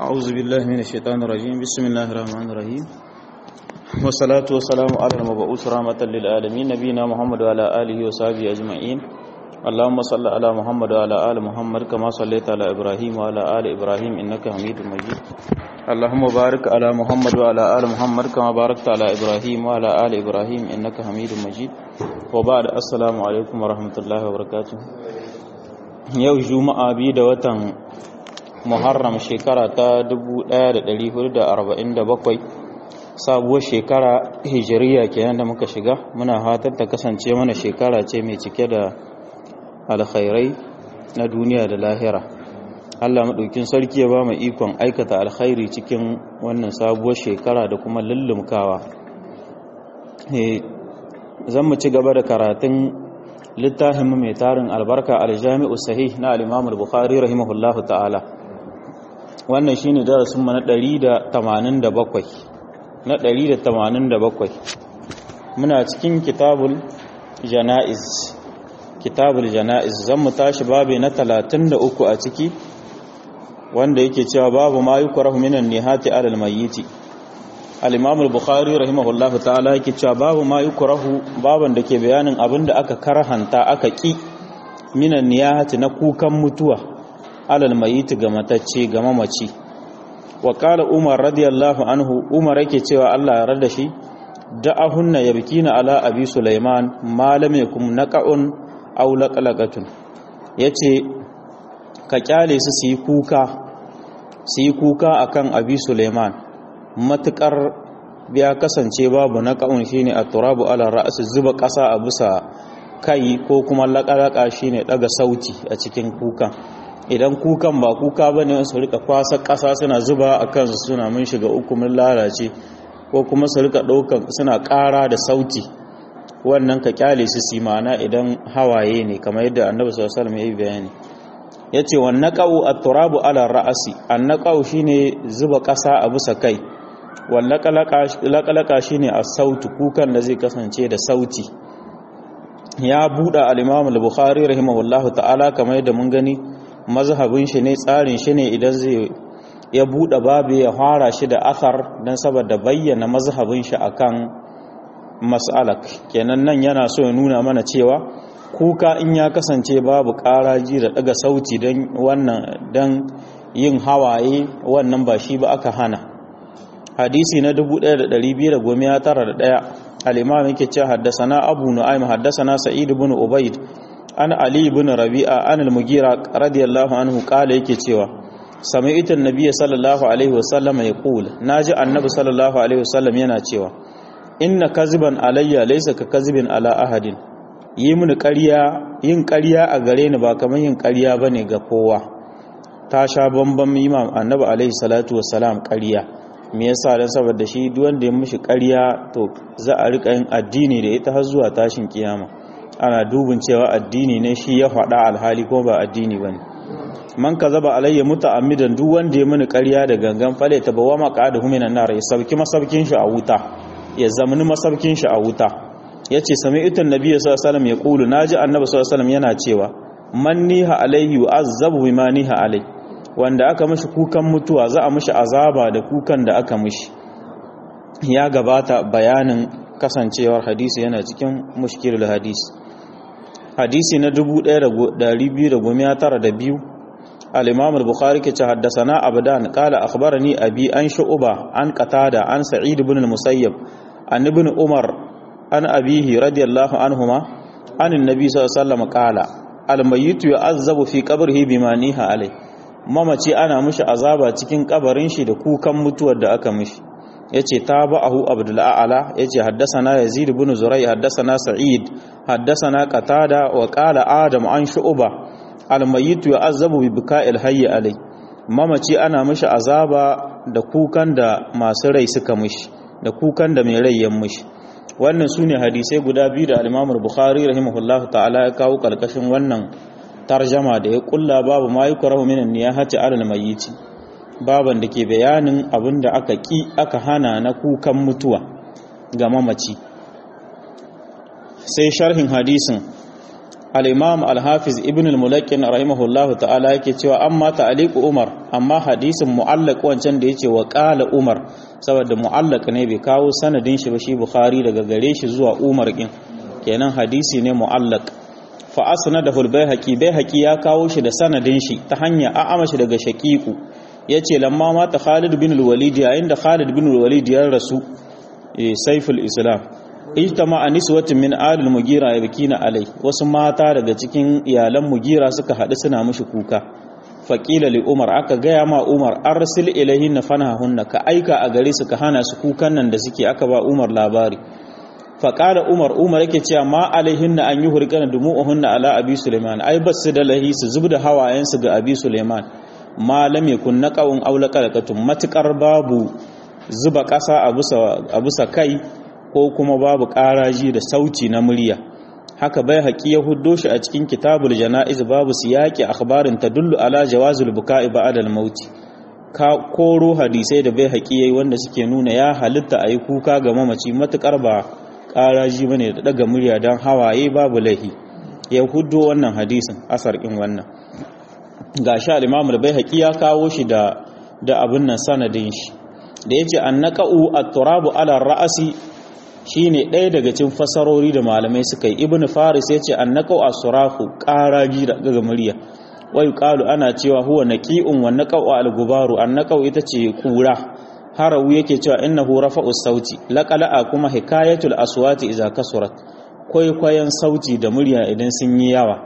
أعوذ بالله من الشيطان الرجيم بسم الله الرحمن الرحيم والصلاة والسلام على المبعوث رحمة للعالمين نبينا محمد وعلى آله وصحبه أجمعين اللهم صل على محمد وعلى آل محمد كما صليت على إبراهيم وعلى آل إبراهيم إنك حميد مجيد اللهم بارك على محمد وعلى آل محمد كما باركت على إبراهيم وعلى آل إبراهيم إنك حميد مجيد وبعد السلام عليكم ورحمة الله وبركاته yau juma'a biyu da watan muharram shekara ta 1447 sabuwar shekara hijiriya kenan da muka shiga muna hatar ta kasance mana shekara ce mai cike da alkhairai na duniya da lahira Allah maɗaukin sarki ya ba mu ikon aikata alkhairi cikin wannan sabuwar shekara da kuma lullumkawa zan mu ci gaba da karatun littafin mai tarin albarka aljami'u sahih na al-imam al-bukhari rahimahullahu ta'ala wannan shine darasin mu na 187 na 187 muna cikin kitabul janaiz kitabul janaiz zan mu tashi babu na 33 a ciki wanda yake cewa babu ma yukrahu minan nihati alal mayyiti al-imam al-bukhari rahimahullahu ta'ala yake cewa babu ma yukrahu baban da ke bayanin abinda aka karhanta aka ki minan niyahati na kukan mutuwa alal mayyit ga matacce ga mamaci wa qala umar radiyallahu anhu umar yake cewa Allah ya rada shi da'ahunna yabkina ala abi sulaiman ma lam yakum naqa'un aw laqalaqatun yace ka kyale su su yi kuka su yi kuka akan abi sulaiman matukar ya kasance babu na ƙa'un shi ne a turabu ala ra'asu zuba ƙasa a bisa kai ko kuma laƙalaƙa shi ne ɗaga sauti a cikin kukan idan kukan ba kuka ba ne su rika kwasa ƙasa suna zuba a kansu suna mun shiga uku mun lalace ko kuma su rika ɗaukan suna ƙara da sauti wannan ka kyale su si ma'ana idan hawaye ne kamar yadda annabi sallallahu alaihi wasallam ya yi bayani yace wan naqau at-turabu ala ra'asi an naqau shine zuba ƙasa a bisa kai wallakalaka shi ne a sautu kukan da zai kasance da sauti ya buɗe al'imam al-bukhari rahimahullahu ta'ala kamar yadda mun gani mazhabin shi ne tsarin shi ne idan zai ya buɗe babu ya fara shi da athar don saboda bayyana mazhabin shi akan mas'alak kenan nan yana so ya nuna mana cewa kuka in ya kasance babu ƙaraji da ɗaga sauti don wannan don yin hawaye wannan ba shi ba aka hana hadisi na 1291 al-imam yake cewa haddathana abu nu'aym haddathana sa'id ibn ubayd an ali ibn rabi'a an al-mugira radiyallahu anhu kala yake cewa sami'tu an-nabiy sallallahu alaihi wasallam yaqul naji annabi sallallahu alaihi wasallam yana cewa inna kaziban alayya laysa ka kazibin ala ahadin yi mini ƙarya yin ƙarya a gare ni ba kamar yin ƙarya bane ga kowa ta sha bambam imam annabi alaihi salatu wassalam ƙarya me yasa dan saboda shi duk wanda ya mishi ƙarya to za a rika yin addini da ita har zuwa tashin kiyama ana dubin cewa addini ne shi ya faɗa alhali ko ba addini bane man kazaba alayya muta'ammidan duk wanda ya mini ƙarya da gangan fale ta bawa maqadahu minan nar ya sauki masaukin shi a wuta ya zamani masaukin shi a wuta yace sami'tu annabiyyu sallallahu alaihi wasallam yaqulu naji annabi sallallahu alaihi wasallam yana cewa man niha alayhi yu'azzabu bima niha alayhi wanda aka mishi kukan mutuwa za a mishi azaba da kukan da aka mishi ya gabata bayanin kasancewar hadisi yana cikin mushkilul hadisi hadisi na 1292 al-imam al-bukhari ke ce haddasana abdan qala akhbarani abi an shu'ba an qatada an sa'id ibn al-musayyib an ibn umar an abihi radiyallahu anhuma an annabi sallallahu alaihi wasallam qala al-mayyit yu'azzabu fi qabrihi bima niha alayhi mamaci ana mishi azaba cikin kabarin shi da kukan mutuwar da aka mishi yace tabahu abdul a'la yace haddathana yazid ibn zuray haddathana sa'id haddathana qatada wa qala adam an shu'ba al mayyit yu'azzabu bi bika'il hayy alai mamaci ana mishi azaba da kukan da masu rai suka mishi da kukan da mai rai ya mishi wannan sune hadisai guda biyu da al-imam al-bukhari rahimahullahu ta'ala ya kawo kalkashin wannan tarjama da ya kulla babu ma yi kwarahu minan niyahati alal mayyiti baban da ke bayanin abin da aka ki aka hana na kukan mutuwa ga mamaci sai sharhin hadisin al-imam al-hafiz ibn al-mulaqin rahimahullahu ta'ala yake cewa amma ta'liq umar amma hadisin mu'allaq wancan da yace wa qala umar saboda mu'allaq ne bai kawo sanadin shi ba shi bukhari daga gare shi zuwa umar din kenan hadisi ne mu'allaq fa asnadahu al-baihaqi baihaqi ya kawo shi da sanadin shi ta hanya a'ama shi daga shaqiqu yace lamma mata Khalid bin al-Walid yayin da Khalid bin al-Walid ya rasu saiful islam ijtama aniswatun min alil mugira yabkina alai wasu mata daga cikin iyalan mugira suka hadu suna mushi kuka faqila li umar aka gaya ma umar arsil ilaihin fanahunna ka aika a gare su ka hana su kukan nan da suke aka ba umar labari faƙala umar umar yake cewa ma alaihin na an yi hurƙana dumu'uhunna ala abi suleiman ai ba su da lahi su zub da hawayensu ga abi suleiman ma lam yakun naqawun aw laqalqatun matukar babu zuba ƙasa a bisa kai ko kuma babu ƙaraji da sauti na murya haka bai haƙi ya huddo shi a cikin kitabul jana'iz babu siyaqi akhbarin tadullu ala jawazul buka'i ba'da al-maut ka koro hadisai da bai haƙi yayi wanda suke nuna ya halitta ayi kuka ga mamaci matukar ba ƙaraji bane da daga murya dan hawaye babu lahi ya huddo wannan hadisin asar in wannan gashi al-imam al-baihaqi ya kawo shi da da abin nan sanadin shi da yace annaqa'u at-turabu ala ra'asi shine ɗaya daga cikin fasarori da malamai suka yi ibnu faris yace annaqa'u as-surahu qaraji daga murya wa yuqalu ana cewa huwa naqi'un wa naqa'u al-gubaru annaqa'u ita ce kura harawu yake cewa innahu rafa'u sauti laqala'a kuma hikayatul aswati idza kasurat kwaikwayon sauti da murya idan sun yi yawa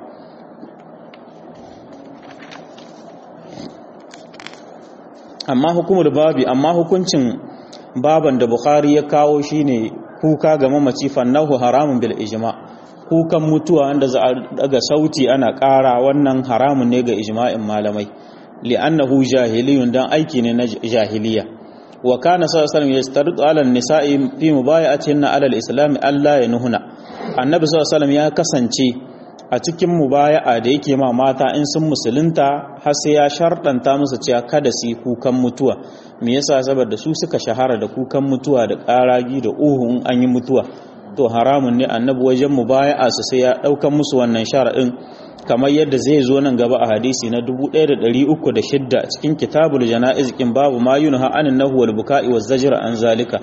amma hukumar babi amma hukuncin baban da bukhari ya kawo shine kuka ga mamaci fannahu haramun bil ijma kukan mutuwa wanda za a daga sauti ana ƙara wannan haramun ne ga ijma'in malamai li'annahu jahiliyun dan aiki ne na jahiliya wa kana sallallahu alaihi wasallam yastaridu ala nisa'i fi mubaya'atihinna ala al-islam alla yanuhuna annabi sallallahu alaihi ya kasance a cikin mubaya'a da yake ma mata in sun musulunta har sai ya sharɗanta musu cewa kada su yi kukan mutuwa me yasa saboda su suka shahara da kukan mutuwa da ƙaragi da uhun an yi mutuwa to haramun ne annabi wajen mubaya'a su sai ya ɗaukan musu wannan shara'in kamar yadda zai zo nan gaba a hadisi na 1306 a cikin kitabul jana'iz kin babu ma yunha anin nahu wal buka'i waz zajra an zalika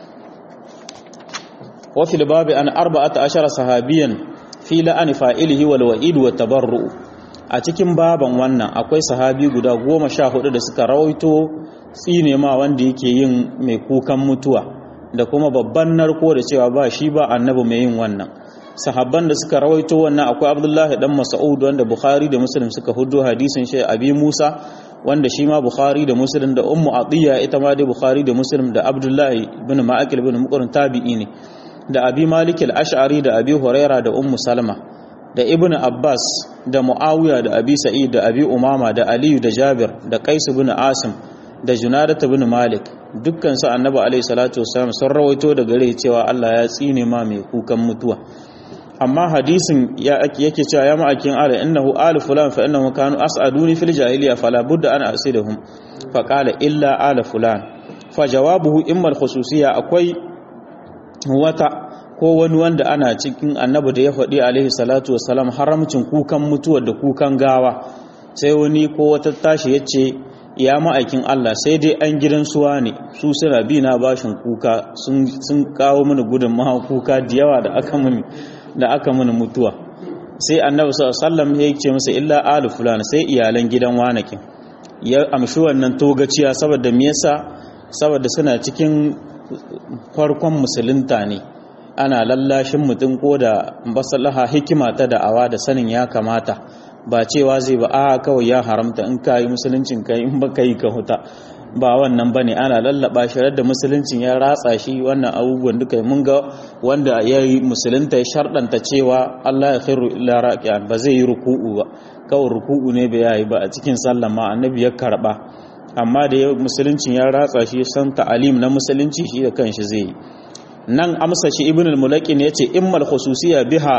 wa fil babi an 14 sahabiyan fi la'ani fa'ilihi wal wa'id wa tabarru a cikin baban wannan akwai sahabi guda goma sha hudu da suka rawaito tsine ma wanda yake yin mai kukan mutuwa da kuma babban narko da cewa ba shi ba annabi mai yin wannan sahabban da suka rawaito wannan akwai abdullahi dan mas'ud wanda bukhari da muslim suka hudo hadisin shi abi musa wanda shi ma bukhari da muslim da ummu atiya ita ma dai bukhari da muslim da abdullahi ibn ma'akil ibn muqrin tabi'i ne da abi malik al-ash'ari da abi huraira da ummu salma da ibnu abbas da muawiya da abi sa'id da abi umama da aliyu da jabir da qais ibn asim da junadat ibn malik dukkan su annabi alaihi salatu wasallam sun rawaito da gare cewa Allah ya tsine ma mai kukan mutuwa amma hadisin ya yake cewa ya ma'akin ala innahu al fulan fa innahu kanu as'aduni fil jahiliya fala budda an asidahum fa qala illa ala fulan fa jawabuhu imma al khususiyya akwai wata ko wani wanda ana cikin annabi da ya faɗi alaihi salatu wasalam haramcin kukan mutuwa da kukan gawa sai wani ko wata tashi ya ce ya ma'aikin Allah sai dai an gidan suwa ne su suna bi na bashin kuka sun kawo mini gudun maha kuka da yawa da aka mini da aka mini mutuwa sai annabi sallallahu alaihi ya ce masa illa alu fulani sai iyalan gidan wanakin ya amshi wannan togaciya saboda me yasa saboda suna cikin farkon musulunta ne ana lallashin mutum ko da basalaha hikima ta da'awa da sanin ya kamata ba cewa zai ba a kawai ya haramta in ka yi musuluncin ka in ba ka yi ka huta ba wannan ba ne ana lallaba shi da musuluncin ya ratsa shi wannan abubuwan duka mun ga wanda ya yi musulunta ya sharɗanta cewa Allah ya khairu illa raqiyan ba zai yi ruku'u ba kawai ruku'u ne bai yi ba a cikin sallah ma annabi ya karba amma da musuluncin ya ratsa shi san ta'alim na musulunci shi da kanshi zai yi nan amsa shi ibn al-mulaqin yace immal khususiyya biha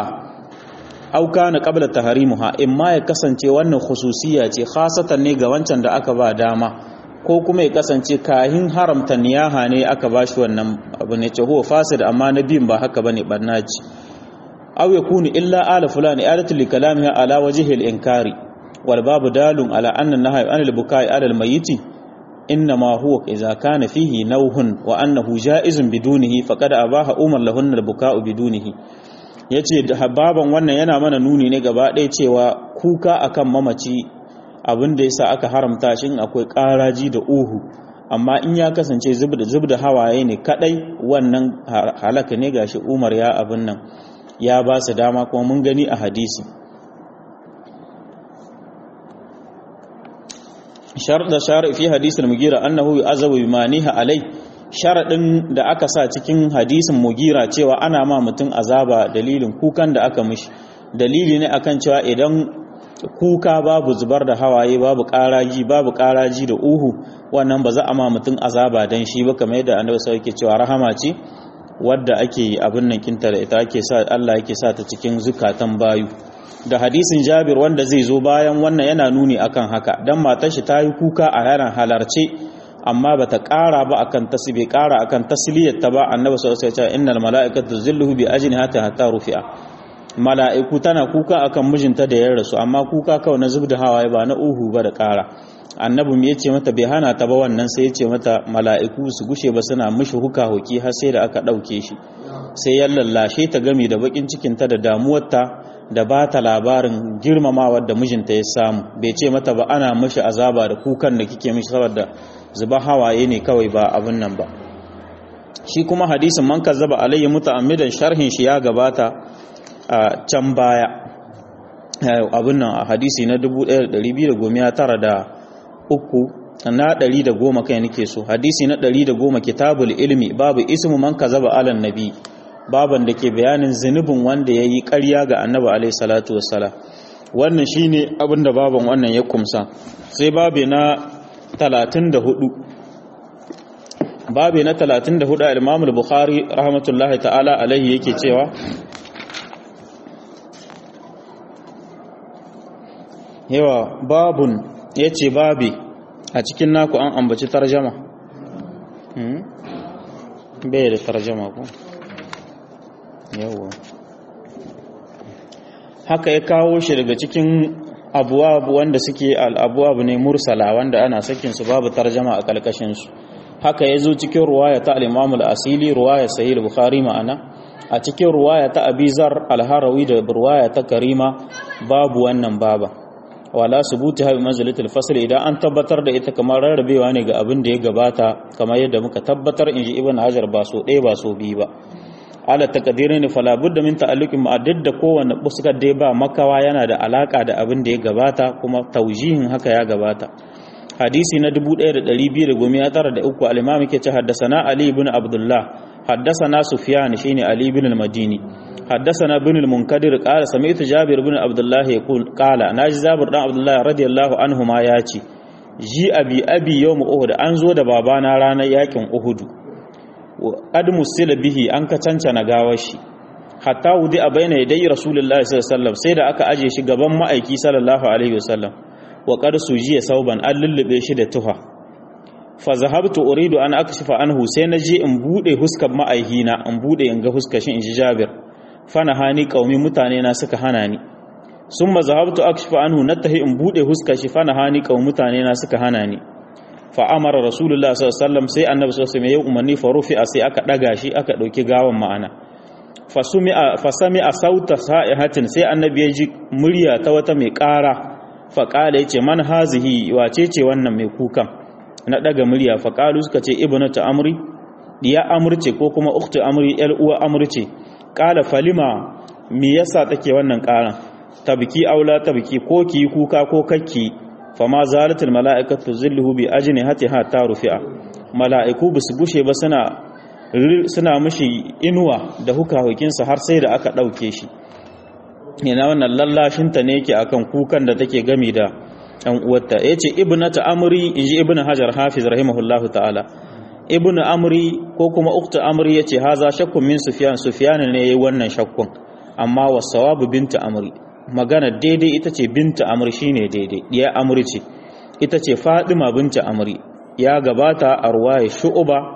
aw kana qabla tahrimuha imma ya kasance wannan khususiyya ce khasatan ne ga wancan da aka ba dama ko kuma ya kasance kahin haramta niyaha ne aka bashi wannan abu ne ce huwa fasid amma nabiyin ba haka bane barnaji aw yakunu illa ala fulani alatu li kalamiha ala wajhi al-inkari wal babu dalun ala anna nahyi an al-bukai ala al-mayyit إنما هو إذا كان فيه نوه وأنه جائز بدونه فقد أباح أمر لهن البكاء بدونه yace baban wannan yana mana nuni ne gaba ɗaya cewa kuka akan mamaci abin da yasa aka haramta shi akwai ƙaraji da uhu amma in ya kasance zubda zubda hawaye ne kadai wannan halaka ne gashi Umar ya abin nan ya ba su dama kuma mun gani a hadisi sharda shari fi hadisul mugira annahu yu'azabu bima niha alai sharadin da aka sa cikin hadisin mugira cewa ana ma mutum azaba dalilin kukan da aka mishi dalili ne akan cewa idan kuka babu zubar da hawaye babu karaji babu karaji da uhu wannan ba za a ma mutum azaba dan shi ba kamar yadda annabi sai yake cewa rahama ce wadda ake abin nan kinta da ita ake sa Allah yake sa ta cikin zukatan bayu da hadisin Jabir wanda zai zo bayan wannan yana nuni akan haka dan matar shi ta yi kuka a yaran halarce amma bata ƙara ba akan tasbi ƙara akan tasliyar ta ba annabi sallallahu alaihi wasallam innal malaikatu zilluhu bi ajnihati hatta rufi'a mala'iku tana kuka akan mijinta da ya rasu amma kuka kawai na zubda hawaye ba na uhu ba da ƙara annabi mu yace mata bai hana ta ba wannan sai yace mata mala'iku su gushe ba suna mishi huka hoki har sai da aka ɗauke shi sai ya lallashe ta gami da bakin cikin ta da damuwarta da ba ta labarin girmamawa da mijinta ya samu bai ce mata ba ana mishi azaba da kukan da kike mishi saboda zuba hawaye ne kawai ba abin nan ba shi kuma hadisin man kazzaba alayhi muta'ammidan sharhin shi ya gabata a can baya abin nan a hadisi na 1293 na 110 kai nake so hadisi na 110 kitabul ilmi babu ismu man kazaba alan nabi baban da ke bayanin zunubin wanda ya yi ƙarya ga annabi alaihi salatu wassalam wannan shine abin da baban wannan ya kumsa sai babe na 34 babe na 34 al-imam al-bukhari rahmatullahi ta'ala alaihi yake cewa yawa babun ya ce babi a cikin naku an ambaci tarjama bai da tarjama ko yawa haka ya kawo shi daga cikin abuwabu wanda suke al'abuwabu ne mursala wanda ana sakinsu babu tarjama a kalkashinsu haka ya zo cikin ruwaya ta al'imamul asili ruwaya sahih bukhari ma'ana a cikin ruwaya ta abizar alharawi da ruwaya ta karima babu wannan baba wala subuti habi manzilatul fasl idan an tabbatar da ita kamar rarrabewa ne ga abin da ya gabata kamar yadda muka tabbatar inji ibn hajar ba so ɗaya ba so biyu ba ala taqdirin fala budda min ta'alluqin ma da kowanne fuskar dai ba makawa yana da alaka da abin da ya gabata kuma taujihin haka ya gabata hadisi na 1293 al-imam yake ce haddasana ali ibn abdullah haddasana sufyan shine ali ibn al-madini حدثنا بن المنكدر قال سمعت جابر بن عبد الله يقول قال ناجي جابر بن عبد الله رضي الله عنهما ياتي ji abi abi yawm uhud an zo da babana ranar yakin uhud ad musila bihi an ka cancana gawar shi hatta wudi a baina yadai rasulullahi sallallahu alaihi wasallam sai da aka aje shi gaban ma'aiki sallallahu alaihi wasallam wa qad sujiya sauban an lullube shi da tuha fa zahabtu uridu an akshifa anhu sai na je in bude huskar ma'aihina in bude in ga huskar shi in ji jabir fana hani kaumi mutane na suka hana ni sun mazahabtu akshifa anhu nattahi in bude huska shi fana hani kaumi mutane na suka hana ni fa amara rasulullah sallallahu alaihi wasallam sai annabi sallallahu alaihi wasallam ya umarni fa rufi'a sai aka daga shi aka dauki gawan ma'ana fa sumi'a fa sami'a sauta sa'ihatin sai annabi ya ji murya ta wata mai ƙara fa qala yace man hazihi wace ce wannan mai kukan na daga murya fa qalu suka ce ibnatu amri diya amurce ko kuma ukhtu amri yar uwa amurce kala falima me yasa take wannan karan tabki aula tabki ko ki kuka ko kakki fama zalatul malaikatu zilluhu bi ajnihatiha ta rufi'a malaiku bisu gushe ba suna suna mishi inuwa da hukahukinsa har sai da aka dauke shi yana wannan lallashin ta ne yake akan kukan da take gami da ɗan uwarta yace ibnatu amri inji ibnu hajar hafiz rahimahullahu ta'ala ibn amri ko kuma ukta amri yace haza shakkun min sufyan sufyan ne yayi wannan shakkun amma wasawabu binta amri magana daidai ita ce binta amri shine daidai diya amri ce ita ce fadima binta amri ya gabata a ruwaya shu'ba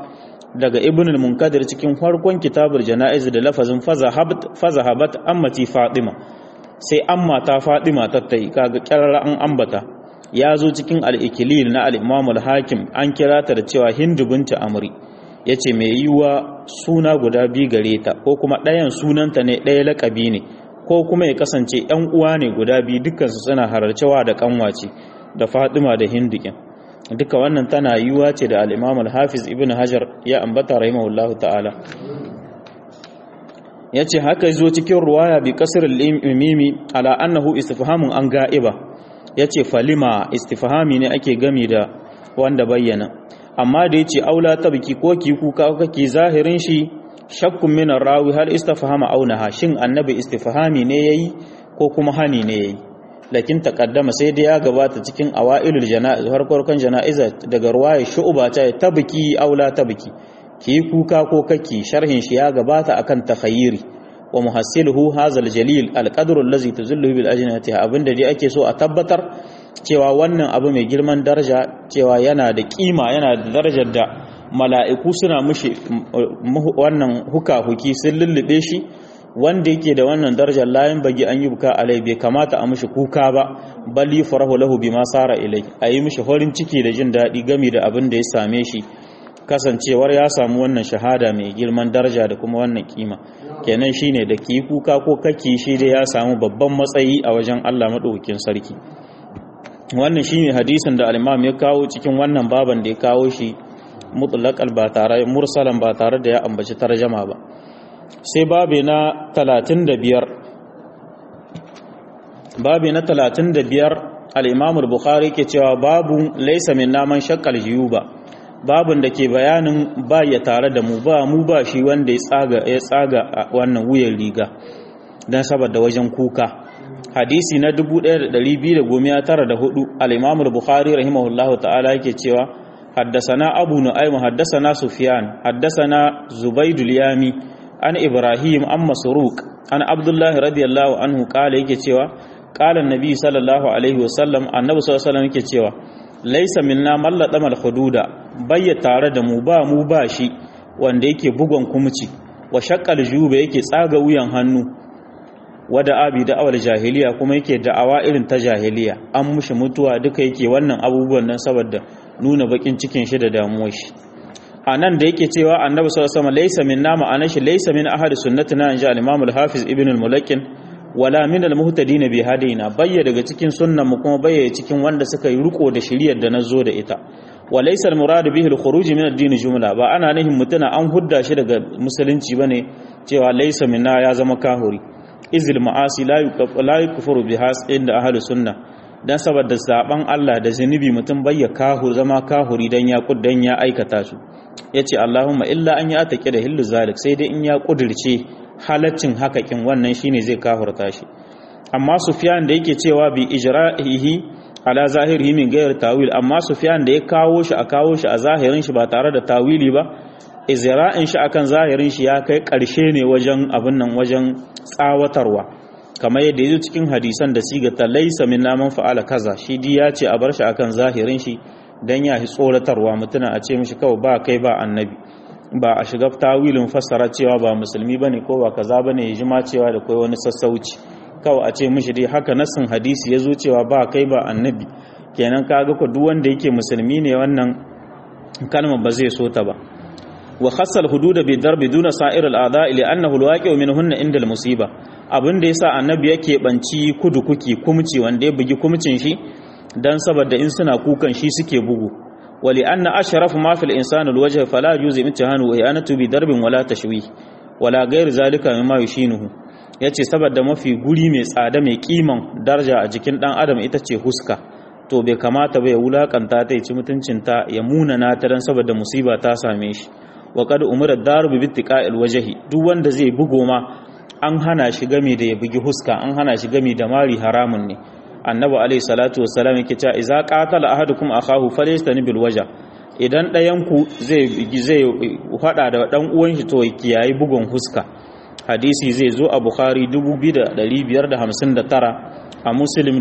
daga ibn al-munkadir cikin farkon kitabul janaiz da lafazin fazahabat ammati fatima sai amma ta fatima tattai kaga kirara an ambata ya zo cikin al-ikilil na al-imam al-hakim an kira ta da cewa hindu binta amri yace mai yiwa suna guda bi gare ta ko kuma ɗayan sunanta ne ɗaya laƙabi ne ko kuma ya kasance ‘yan uwa ne guda biyu dukansu suna hararcewa da kanwace da fatima da hindikin duka wannan tana yiwuwa ce da al'imam al-hafiz ibn hajar ya ambata rahimahullahu ta'ala ya ce haka zo cikin ruwaya bi kasar mimi ala annahu istifhamun an ga'iba ya ce falima istifhami ne ake gami da wanda bayyana amma da ya ce aula ta biki ko ki kuka kake zahirin shi shakkun minar rawi har istifhama aunaha shin annabi istifhami ne yayi ko kuma hani ne yayi lakin taqaddama sai dai ya gabata cikin awailul janaiz har farkon janaiza daga ruwaya shu'ba ta tabki aula tabki ki kuka ko kake sharhin shi ya gabata akan takhayyiri wa muhassiluhu hazal jalil alqadru allazi tuzillu bil ajnati abinda dai ake so a tabbatar cewa wannan abu mai girman daraja cewa yana da kima yana da darajar da mala'iku suna mushi wannan huka-huki sun lullube shi wanda yake da wannan darajar layin bagi an yi buka alai bai kamata a mushi kuka ba bali farahu lahu bima sara ilai a yi mushi horin ciki da jin daɗi gami da abin da ya same shi kasancewar ya samu wannan shahada mai girman daraja da kuma wannan kima kenan shine da ki kuka ko kake shi dai ya samu babban matsayi a wajen Allah madaukakin sarki wannan shine hadisin da al-Imam ya kawo cikin wannan baban da ya kawo shi mutlaqal ba tare mursalan ba tare da ya ambaci tarjama ba sai babe na 35 babe na 35 al-Imam al-Bukhari ke cewa babu laysa min naman shaqqal jiyuba babun da ke bayanin ba ya tare da mu ba mu ba shi wanda ya tsaga ya tsaga wannan wuyan riga dan saboda wajen kuka hadisi na 1294 al-Imam al-Bukhari rahimahullahu ta'ala yake cewa حدثنا أبو نعيم حدثنا سفيان حدثنا زبيد اليامي عن إبراهيم عن مسروق عن عبد الله رضي الله عنه قال yake cewa قال النبي صلى الله عليه وسلم annabi sallallahu alaihi wasallam yake cewa laysa minna man ladama al-hududa bayya tare da mu ba mu ba shi wanda yake bugon kumci wa shaqqal juba yake tsaga wuyan hannu wada abi da awal jahiliya kuma yake da'awa irin ta jahiliya an mushi mutuwa duka yake wannan abubuwan nan saboda nuna bakin cikin shi da damuwar shi a nan da yake cewa annabi sallallahu alaihi wasallam laysa minna ma'ana shi laysa min ahli sunnatina in ja al-imam al-hafiz ibn al-mulakin wala min al-muhtadin bi hadina bayya daga cikin sunnan mu kuma bayya cikin wanda suka yi riko da shiriyar da nazo da ita wa laysa al-murad bihi al-khuruj min ad-din jumla ba ana nihin mutuna an hudda shi daga musulunci bane cewa laysa minna ya zama kahuri izil ma'asi la yukfaru bihas inda ahli sunna dan saboda zaben Allah da zunubi mutum bayya kahu zama kahuri dan ya kuddan ya aikata su yace Allahumma illa an ya take da hillu zalik sai dai in ya kudirce halaccin hakakin wannan shine zai kahurta shi amma Sufyan da yake cewa bi ijra'ihi ala zahirihi min ghairi tawil amma Sufyan da ya kawo shi a kawo shi a zahirin shi ba tare da tawili ba izra'in shi akan zahirin shi ya kai karshe ne wajen abin nan wajen tsawatarwa kamar yadda yazo cikin hadisan da siga ta laysa min naman fa'ala kaza shi di ya ce a bar shi akan zahirin shi dan ya hi tsoratarwa mutuna a ce mishi kawai ba kai ba annabi ba a shiga tawilin fassara cewa ba musulmi bane ko ba kaza bane ya jima cewa da kai wani sassauci kawai a ce mishi dai haka nassin hadisi yazo cewa ba kai ba annabi kenan kaga ko duk wanda yake musulmi ne wannan kalmar ba zai so ta ba wa khassal hududa bi darbi duna sa'ir al-a'da li annahu al-waqi'u minhunna inda al-musiba abin da yasa annabi yake banci kudu kuki kumci wanda ya bugi kumcin shi dan saboda in suna kukan shi suke bugu wali anna ashraf ma fil insani al-wajh fala yuzi imtihanu wa yanatu bi darbin wala tashwi wala ghair zalika mimma yushinuhu yace saboda mafi guri mai tsada mai kiman daraja a jikin dan adam ita ce huska to bai kamata ba ya wulakanta ta ya ci mutuncinta ya munana ta dan saboda musiba ta same shi wa qad umira darubi bi tiqa'il wajhi duk wanda zai bugo ma an hana shi game da ya bugi huska an hana shi game da mari haramun ne annabi alayhi salatu wassalam yake cewa idza qatala ahadukum akahu falyastani bil wajh idan ɗayan ku zai zai hada da dan uwan shi to kiyayi bugun huska hadisi zai zo a bukhari 2559 a muslim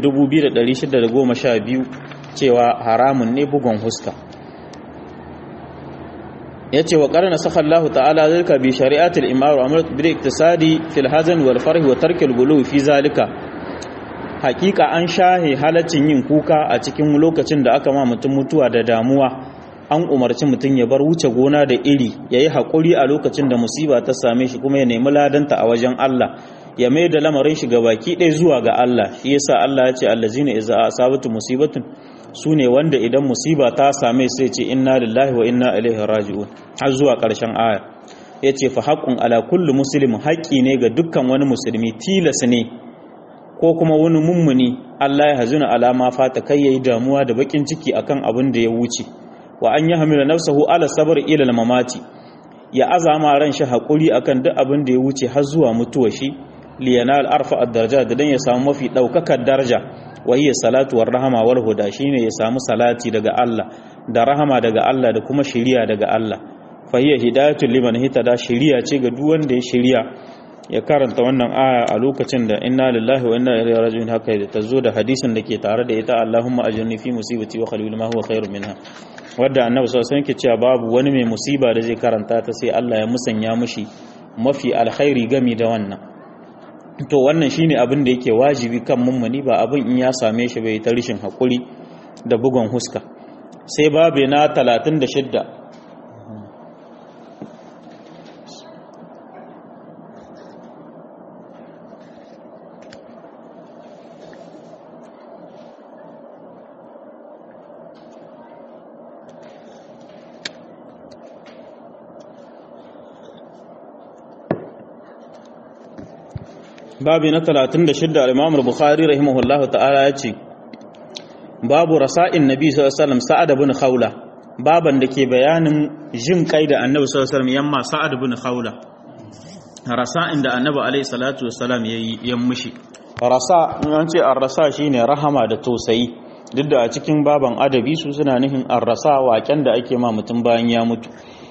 2612 cewa haramun ne bugun huska yace wa qarana sakha Allah ta'ala zalika bi shari'atil imar wa amrat bil iktisadi fil hazan wal farh wa tarkil gulu fi zalika hakika an shahe halaccin yin kuka a cikin lokacin da aka ma mutum mutuwa da damuwa an umarci mutum ya bar wuce gona da iri yayi hakuri a lokacin da musiba ta same shi kuma ya nemi ladanta a wajen Allah ya mai da lamarin shi baki ɗaya zuwa ga Allah shi yasa Allah ya ce allazina idza asabatu musibatun su ne wanda idan musiba ta same sai ce inna lillahi wa inna ilaihi raji'un har zuwa ƙarshen aya ya ce fa haƙƙun ala kulli muslim haƙƙi ne ga dukkan wani musulmi tilas ne ko kuma wani mummuni Allah ya hazuna alama fata kai yayi damuwa da bakin ciki akan abin da ya wuce wa an yi hamila nafsahu ala sabr ila mamati ya azama ran shi haƙuri akan duk abin da ya wuce har zuwa mutuwa shi liyanal arfa ad-daraja da dan ya samu mafi daukakar daraja wahiyya salatu war rahama wal huda shine ya samu salati daga Allah da rahama daga Allah da kuma shiriya daga Allah fahiyya hidayatul liman hitada shiriya ce ga duk wanda ya shiriya ya karanta wannan aya a lokacin da inna lillahi wa inna ilaihi raji'un haka da tazo da hadisin da ke tare da ita Allahumma ajirni fi musibati wa khalil ma huwa khairu minha wadda annabi sallallahu alaihi wasallam cewa babu wani mai musiba da zai karanta ta sai Allah ya musanya mishi mafi alkhairi gami da wannan to wannan shine abin da yake wajibi kan mummuni ba abin in ya same shi bai ta rishin hakuri da bugun huska sai babu na 36 babi na 36 al-Imam al-Bukhari rahimahullah ta'ala ya ce babu rasa'in nabi sallallahu alaihi wasallam sa'ad ibn khawla baban da ke bayanin jin kai da annabi sallallahu alaihi wasallam yamma sa'ad ibn khawla rasa'in da annabi alaihi salatu wasallam yayi yan mushi rasa an ce ar-rasa shine rahama da tausayi duk da a cikin baban adabi su suna nufin ar-rasa waken da ake ma mutum bayan ya mutu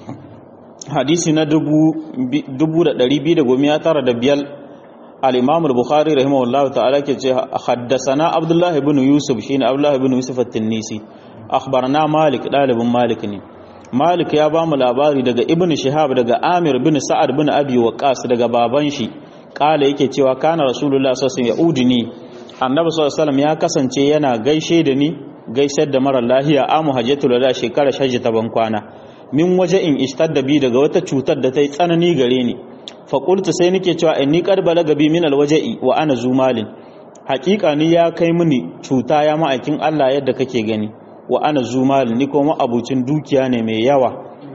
hadisi na dubu da ɗari biyu da goma ya tara da biyar الإمام البخاري رحمه الله تعالى حدثنا عبد الله بن يوسف شين عبد الله بن يوسف التنيسي أخبرنا مالك طالب مالك ني مالك يا بام labari daga ibn shihab daga amir bin sa'ad bin abi waqas daga baban shi kala yake cewa kana rasulullah sallallahu alaihi wasallam yaudini annabi sallallahu alaihi wasallam ya kasance yana gaishe da ni gaisar da mara lahiya amu hajjatul wada shekara shajji ta ban kwana min waje in ishtadda bi daga wata cutar da ta yi tsanani gare ni faƙultu sai nake cewa in ni ƙarbala gabi min alwaja'i wa ana zumalin haƙiƙa ni ya kai mini cuta ya ma'aikin Allah yadda kake gani wa ana zumalin ni kuma abucin dukiya ne mai yawa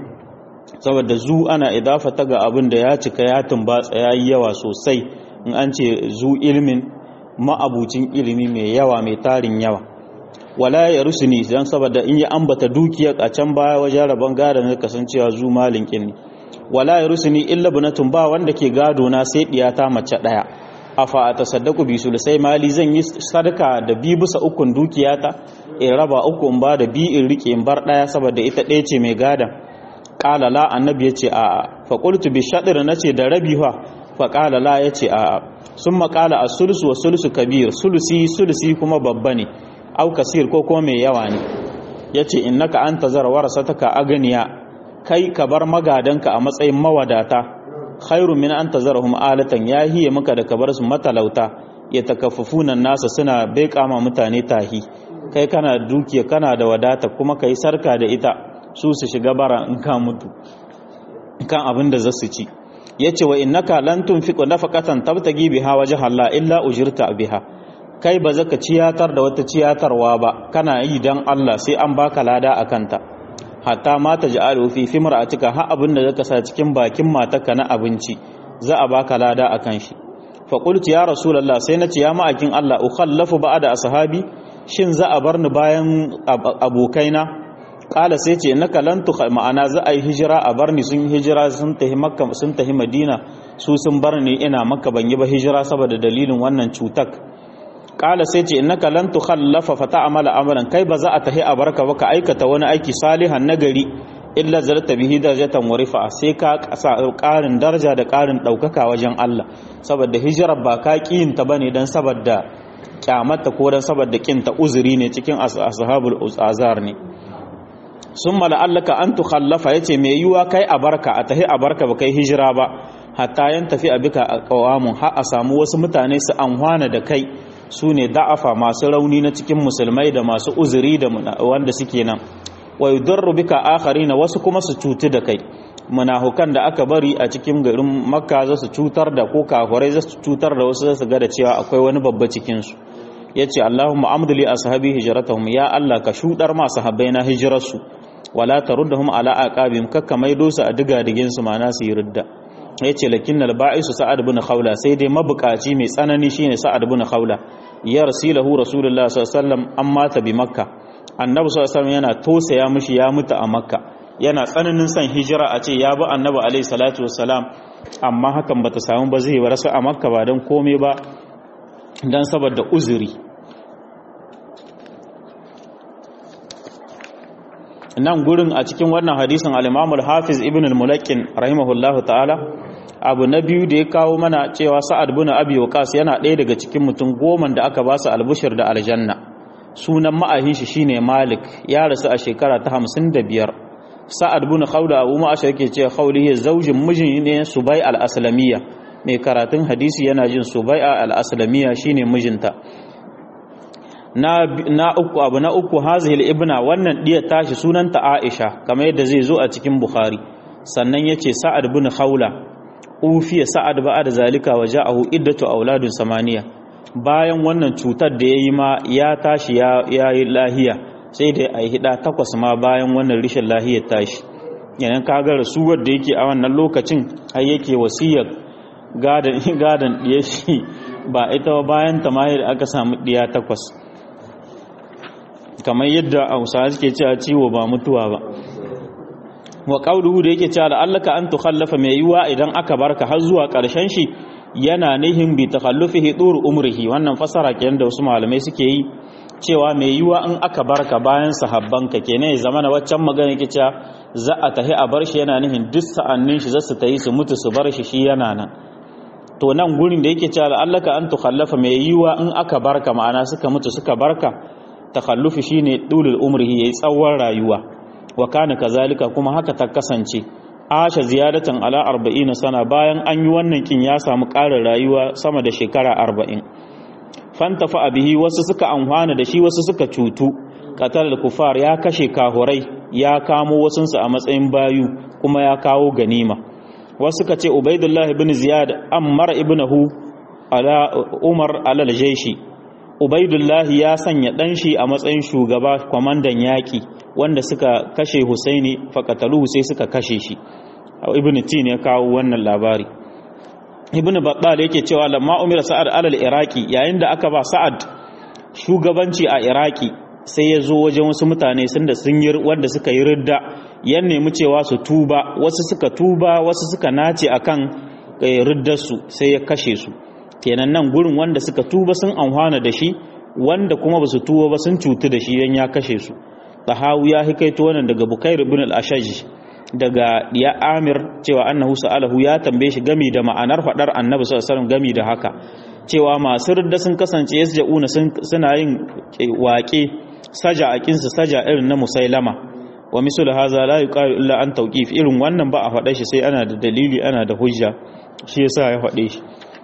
saboda zu ana idafa ta ga abin da ya cika ya tumbatsa ya yi yawa sosai in an ce zu ilmin ma'abucin ilimi mai yawa mai tarin yawa wala ya rusuni don saboda in ya ambata dukiyar a can baya wajen rabon gada na kasancewa zu malin kinni wala ya rusuni illa bunatun ba wanda ke gado na sai diyata mace daya afa a tasaddaku bi sai mali zan yi sadaka da bi bisa ukun dukiyata in raba uku in ba da bi in rike in bar daya saboda ita ɗaya ce mai gada qala la annabi yace a a fa qultu bi shadr nace da rabi fa fa qala la yace a a summa qala as-sulusu wa sulusu kabir sulusi sulusi kuma babba ne au kasir ko kuma mai yawa ne yace innaka anta zar warasataka aganiya kai ka bar magadanka a matsayin mawadata khairu min an tazarhum alatan ya hiye maka da ka bar su matalauta ya takaffufuna nasa suna bai kama mutane tahi kai kana dukiya kana da wadata kuma kai sarka da ita su su shiga bara in ka mutu kan abin da za su ci yace wa innaka lan tunfiqu nafaqatan tabtagi biha wajha Allah illa ujirta biha kai ba zaka ciyatar da wata ciyatarwa ba kana yi dan Allah sai an baka lada akanta hatta ma ta ja'alu fi fimra'atika ha abin da zaka sa cikin bakin matarka na abinci za a baka lada akan shi fa qultu ya rasulullah sai nace ya ma'akin Allah ukhallafu ba'da ashabi shin za a bar ni bayan abokaina kala sai ce innaka lan tu ma'ana za a yi hijira a bar ni sun hijira sun tahi makka sun tahi madina su sun bar ni ina makka ban yi ba hijira saboda dalilin wannan cutar kala sai ce innaka lan tukhallafa fa ta'mala amalan kai ba za a tahi a barka ba ka aikata wani aiki salihan nagari illa zarta bihi darajatan wa rifa sai ka kasa karin daraja da karin daukaka wajen Allah saboda hijirar ba ka kiyin ta bane dan saboda kyamata ko dan saboda kin ta uzuri ne cikin ashabul azar ne summa la'allaka an tukhallafa yace me yiwa kai a barka a tahi a barka ba kai hijira ba hatta yan tafi a bika a qawamun har a samu wasu mutane su anhwana da kai su ne da'afa masu rauni na cikin musulmai da masu uzuri da wanda suke nan wa yudarru bika akharina wasu kuma su cuti da kai munafukan da aka bari a cikin garin makka za su cutar da ko kafirai za su cutar da wasu za su ga da cewa akwai wani babba cikin su yace Allahumma amdili ashabi hijratahum ya Allah ka shudar ma sahabbai na hijrarsu wala taruddahum ala aqabim kakka maido su a diga digin su mana su yi ridda yace lakinnal ba'isu sa'ad ibn khawla sai dai mabukaci mai tsanani shine sa'ad ibn khawla ya rasilahu rasulullah sallallahu alaihi wasallam amma ta bi makka annabi sallallahu alaihi wasallam yana tosaya mishi ya mutu a makka yana tsananin son hijira a ce ya bi annabi alaihi salatu wassalam amma hakan bata samu ba zai rasu a makka ba dan komai ba dan saboda uzuri nan gurin a cikin wannan hadisin al-Imam al-Hafiz Ibn al-Mulakkin rahimahullahu ta'ala abu na biyu da ya kawo mana cewa Sa'ad bin Abi Waqqas yana ɗaya daga cikin mutum goma da aka ba su albushir da aljanna sunan ma'ahin shi shine Malik ya rasu a shekara ta 55 Sa'ad bin Khawla Abu Ma'ash yake cewa Khawli zaujin mijin ne Subay al-Aslamiyya mai karatun hadisi yana jin Subay al-Aslamiyya shine mijinta na na uku abu na uku hazihil ibna wannan diya tashi sunanta Aisha kamar yadda zai zo a cikin Bukhari sannan yace Sa'ad bin Khawla ufiya Sa'ad ba'ad zalika wa ja'ahu iddatu auladun samaniya bayan wannan cutar da yayi ma ya tashi ya yi lahiya sai da ai hida takwas ma bayan wannan rishin lahiyar tashi yanan kaga rasuwar da yake a wannan lokacin har yake wasiyar gadan gadan diya shi ba ita bayan ta ma aka samu diya takwas kamar yadda hausawa suke cewa ciwo ba mutuwa ba wa qawluhu da yake cewa la'allaka an tukhallafa mai yiwa idan aka barka har zuwa ƙarshen shi yana nihin bi takhallufihi dur umrihi wannan fasara kenan da wasu malamai suke yi cewa mai yiwa in aka barka bayan sahabbanka kenan ya zama na waccan magana yake cewa za a tahi a bar shi yana nihin duk sa'annin shi za su tayi su mutu su bar shi shi yana nan to nan gurin da yake cewa la'allaka an tukhallafa mai yiwa in aka barka ma'ana suka mutu suka barka takhallufi shine dulul umrihi yayi tsawon rayuwa wa kana kazalika kuma haka ta kasance asha ziyadatan ala 40 sana bayan an yi wannan kin ya samu ƙarin rayuwa sama da shekara 40 fantafa bihi wasu suka amfana da shi wasu suka cutu qatal kufar ya kashe kahurai ya kamo wasunsu a matsayin bayu kuma ya kawo ganima wasu suka ce ubaidullah ibn ziyad ammar ibnahu ala umar ala al-jayshi Ubaidullahi ya sanya ɗanshi a matsayin shugaba kwamandan yaƙi wanda suka kashe Husaini faƙataluhu sai suka kashe shi. Ibn Tin ya kawo wannan labari. Ibn Battal yake cewa lamma umira Sa'ad alal Iraki yayin da aka ba Sa'ad shugabanci a Iraki sai ya zo wajen wasu mutane sun da sun yi wanda suka yi ridda ya nemi cewa su tuba wasu suka tuba wasu suka nace akan riddarsu sai ya kashe su. kenan nan gurin wanda suka tuba sun amfana da shi wanda kuma ba su tuba ba sun cutu da shi yan ya kashe su tahawu ya hikaito wannan daga bukair ibn al-ashaj daga ya amir cewa annahu sa'alahu ya tambaye shi gami da ma'anar fadar annabi sallallahu alaihi wasallam gami da haka cewa masu ridda sun kasance yasja'una suna yin waƙe saja akin su saja irin na musailama wa misal hadha la yuqalu illa an tawqif irin wannan ba a faɗa shi sai ana da dalili ana da hujja shi yasa ya faɗe shi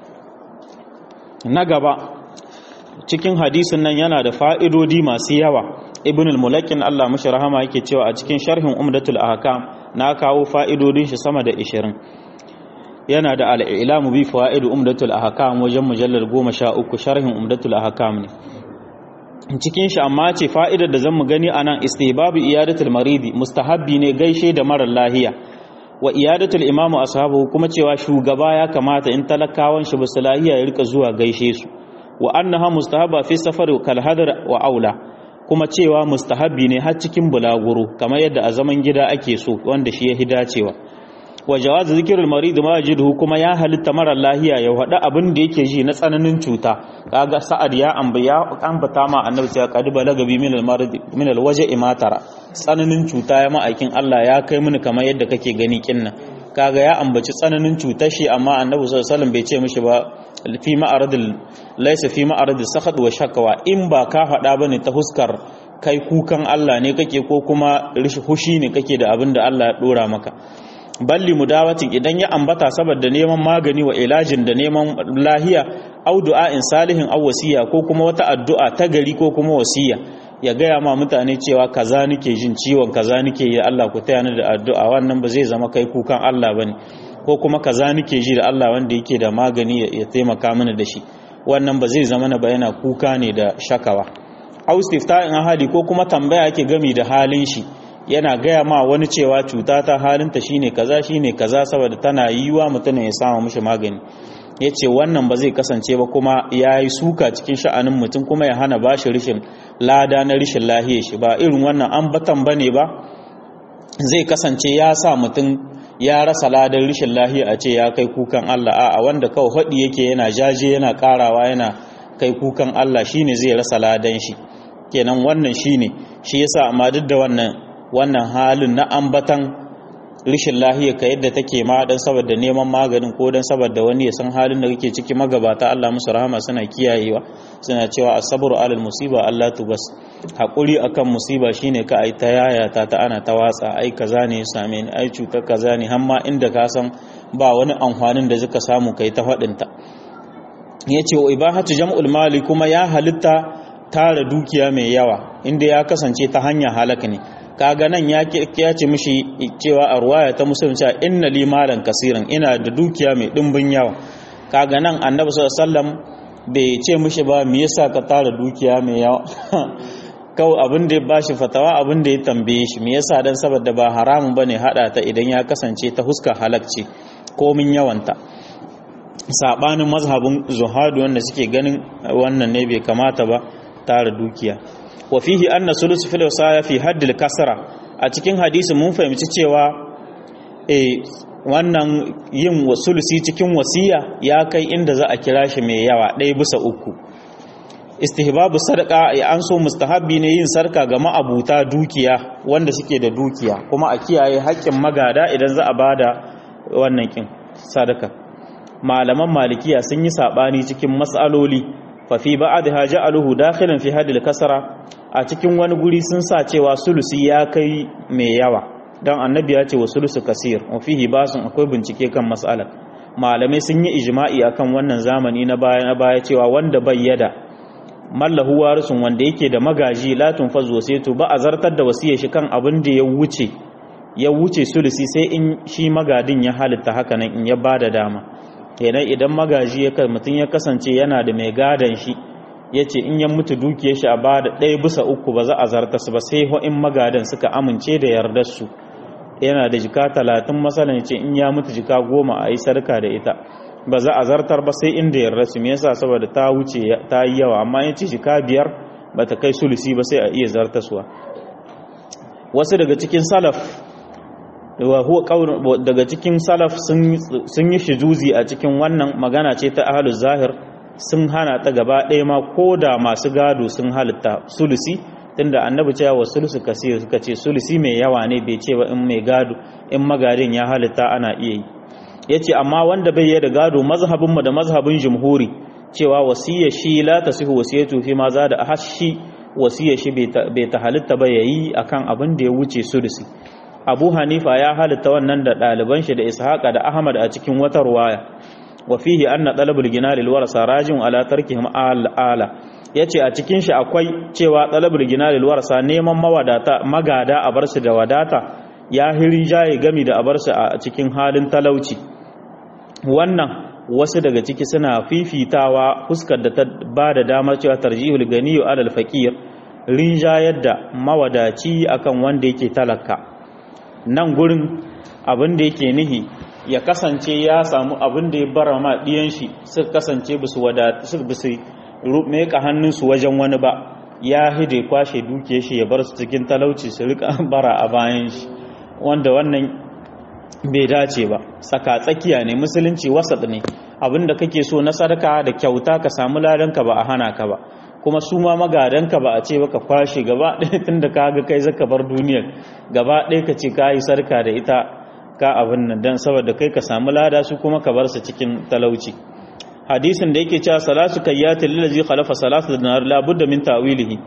na gaba cikin hadisin nan yana da fa'idodi masu yawa ibn al-mulakin Allah mashi rahama yake cewa a cikin sharhin umdatul ahkam na kawo fa'idodin shi sama da 20 yana da al'ilamu bi fa'idu umdatul ahkam wajen mujallar 13 sharhin umdatul ahkam ne cikin shi amma ce fa'idar da zamu gani anan istihbabu iyadatul maridi mustahabbi ne gaishe da marar lahiya wa iyadatul imamu ashabu kuma cewa shugaba ya kamata in talakawan shi basu lahiya ya rika zuwa gaishe su wa annaha mustahaba fi safar kal hadar wa aula kuma cewa mustahabi ne har cikin bulaguro kamar yadda a zaman gida ake so wanda shi ya hidacewa wa jawaz zikrul marid ma yajidu kuma ya halitta mara lahiya ya hada abin da yake ji na tsananin cuta kaga sa'ad ya ambaya ambata ma annabi cewa qad balaga bi min al marid min al waja'i matara tsananin cuta ya ma'aikin Allah ya kai mini kamar yadda kake gani kinnan kaga ya ambaci tsananin cutar shi amma annabi sallallahu alaihi wasallam bai ce mishi ba fi ma'aradil laysa fi ma'aradil sakhad wa shakwa in ba ka faɗa bane ta huskar kai kukan Allah ne kake ko kuma hushi ne kake da abin da Allah ya dora maka balli mudawatin idan ya ambata saboda neman magani wa ilajin da neman lahiya au du'a'in salihin aw wasiya ko kuma wata addu'a ta gari ko kuma wasiya ya gaya ma mutane cewa kaza nake jin ciwon kaza nake yi Allah ku taya ni da addu'a wannan ba zai zama kai kukan Allah bane ko kuma kaza nake ji da Allah wanda yake da magani ya taimaka mini da shi wannan ba zai zama na bayana kuka ne da shakawa au istifta'in ahadi ko kuma tambaya yake gami da halin shi yana gaya ma wani cewa cuta ta halinta shine kaza shine kaza saboda tana yiwa mutum ya samu mishi magani ya ce wannan ba zai kasance ba kuma ya yi suka cikin sha'anin mutum kuma ya hana ba shi rishin lada na rishin lahiyar shi ba irin wannan an batan ba ne ba zai kasance ya sa mutum ya rasa ladar rishin lahiya a ce ya kai kukan Allah a wanda kawai haɗi yake yana jaje yana ƙarawa yana kai kukan Allah shine zai rasa ladan shi kenan wannan shine shi yasa amma duk da wannan wannan halin na ambatan rishin lahiya ka yadda take ma dan saboda neman maganin ko dan saboda wani ya san halin da kake ciki magabata Allah musu rahama suna kiyayewa suna cewa asabru alal musiba Allah tubas hakuri akan musiba shine ka ai ta yaya ta ta ana ta watsa ai kaza ne ya same ni ai cutar kaza ne hamma inda ka san ba wani amfanin da zaka samu kai ta fadin ta yace wa ibahatu jam'ul mali kuma ya halitta tara dukiya mai yawa inda ya kasance ta hanya halaka ne kaga nan ya ce mishi cewa a ruwaya ta musulun cewa inna li malan kasiran ina da dukiya mai dimbin yawa kaga nan annabi sallallahu alaihi wasallam bai ce mishi ba me yasa ka tara dukiya mai yawa kawai abin da ya bashi fatawa abin da ya tambaye shi me yasa dan saboda ba haramun bane hada ta idan ya kasance ta huska halakci komin yawanta sabanin mazhabin zuhadu wanda suke ganin wannan ne bai kamata ba tara dukiya wa fihi anna sulus fil wasaya fi haddil kasra a cikin hadisi mun fahimci cewa eh wannan yin wasulusi cikin wasiya ya kai inda za a kira shi mai yawa ɗaya bisa uku istihbabu sadaka ya an so mustahabbi ne yin sarka ga ma'abuta dukiya wanda suke da dukiya kuma a kiyaye haƙƙin magada idan za a bada wannan kin sadaka malaman malikiya sun yi sabani cikin mas'aloli fa fi ba'dha ja'aluhu dakhilan fi hadil kasra a cikin wani guri sun sa cewa sulusi ya kai mai yawa dan annabi ya ce wa sulusu kasir wa fihi basun akwai bincike kan mas'alar malamai sun yi ijma'i akan wannan zamani na baya na baya cewa wanda bayyada mallahu warisun wanda yake da magaji la tunfaz wasiyatu ba a zartar da wasiyar shi kan abin da ya wuce ya wuce sulusi sai in shi magadin ya halitta haka nan in ya bada dama kenan idan magaji ya mutum ya kasance yana da mai gadan shi ya ce in ya mutu dukiyar shi a bada ɗaya bisa uku ba za a zarta su ba sai in magadan suka amince da yardar su yana da jika talatin masalan ce in ya mutu jika goma a yi sarka da ita ba za a zartar ba sai inda yarda su me yasa saboda ta wuce ta yi yawa amma ya ce jika biyar ba ta kai sulusi ba sai a iya zartaswa wasu daga cikin salaf daga cikin salaf sun yi shizuzi a cikin wannan magana ce ta ahalu zahir sun hana ta gaba ɗaya ma ko da masu gado sun halitta sulusi tunda annabi cewa wa sulusu kasir suka ce sulusi mai yawa ne bai ce ba in mai gado in magadin ya halitta ana iya yi ya ce amma wanda bai yi da gado mazhabinmu da mazhabin jumhuri cewa wasiyar shi la ta sihu wasiyatu fi ma za da hashi wasiyar shi bai ta halitta ba yayi akan abin da ya wuce sulusi abu hanifa ya halitta wannan da ɗaliban shi da ishaqa da ahmad a cikin wata ruwaya wa fihi anna talabul gina lil warasa rajin ala tarkihim ala yace a cikin shi akwai cewa talabul gina lil warasa neman mawadata magada a bar shi da wadata ya hirin jaye gami da a bar shi a cikin halin talauci wannan wasu daga ciki suna fifitawa fuskar da ta ba da damar cewa tarjihul ganiyu alal faqir rinjayar da mawadaci akan wanda yake talaka nan gurin abin da yake nihi ya kasance ya samu abin da ya bara ma ɗiyan shi suka kasance bisu wadatu su bisu meka hannunsu wajen wani ba ya hide kwashe duke shi ya bar su cikin talauci su rika bara a bayan shi wanda wannan bai dace ba tsaka tsakiya ne musulunci wasat ne abin da kake so na sadaka da kyauta ka samu ladanka ba a hana ka ba kuma su ma magadanka ba a ce baka kwashe gaba ɗaya tun da ka ga kai zaka bar duniyar gaba ɗaya ka ce ka yi sarka da ita ka abin nan don saboda kai ka samu lada su kuma ka bar su cikin talauci hadisin da yake cewa salatu kayyatin lillazi khalafa salatu dinar la budda min ta'wilihi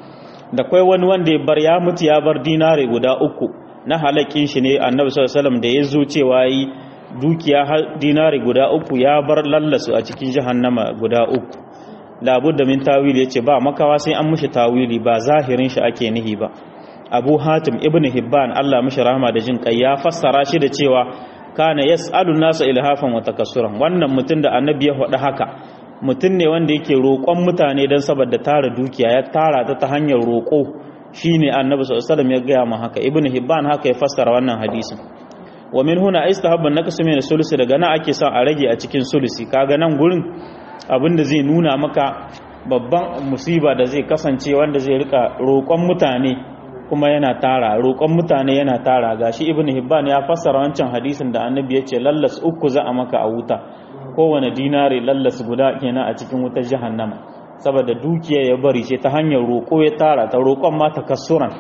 da kai wani wanda ya bar ya mutu ya bar dinare guda uku na halakin shi ne annabi sallallahu alaihi wasallam da ya zo cewa yi dukiya dinare guda uku ya bar lallasu a cikin jahannama guda uku labudda min tawili yace ba makawa sai an mushi tawili ba zahirin shi ake nihi ba abu hatim ibn hibban Allah mishi rahama da jin kai ya fassara shi da cewa kana yas'alu nasa ilhafan wa takassuran wannan mutum da annabi ya faɗa haka mutum ne wanda yake roƙon mutane don saboda tara dukiya ya tara ta ta hanyar roƙo shine annabi sallallahu alaihi wasallam ya gaya mu haka ibn hibban haka ya fassara wannan hadisin wa min huna istahabban naqsu min sulusi daga nan ake son a rage a cikin sulusi kaga nan gurin abinda zai nuna maka babban musiba da zai kasance wanda zai rika roƙon mutane kuma yana tara roƙon mutane yana tara gashi ibn hibban ya fassara wancan hadisin da annabi ya ce lallas uku za a maka a wuta kowane dinari lallas guda kenan a cikin wutar jahannama saboda dukiya ya bari ce ta hanyar roƙo ya tara ta roƙon ma takassuran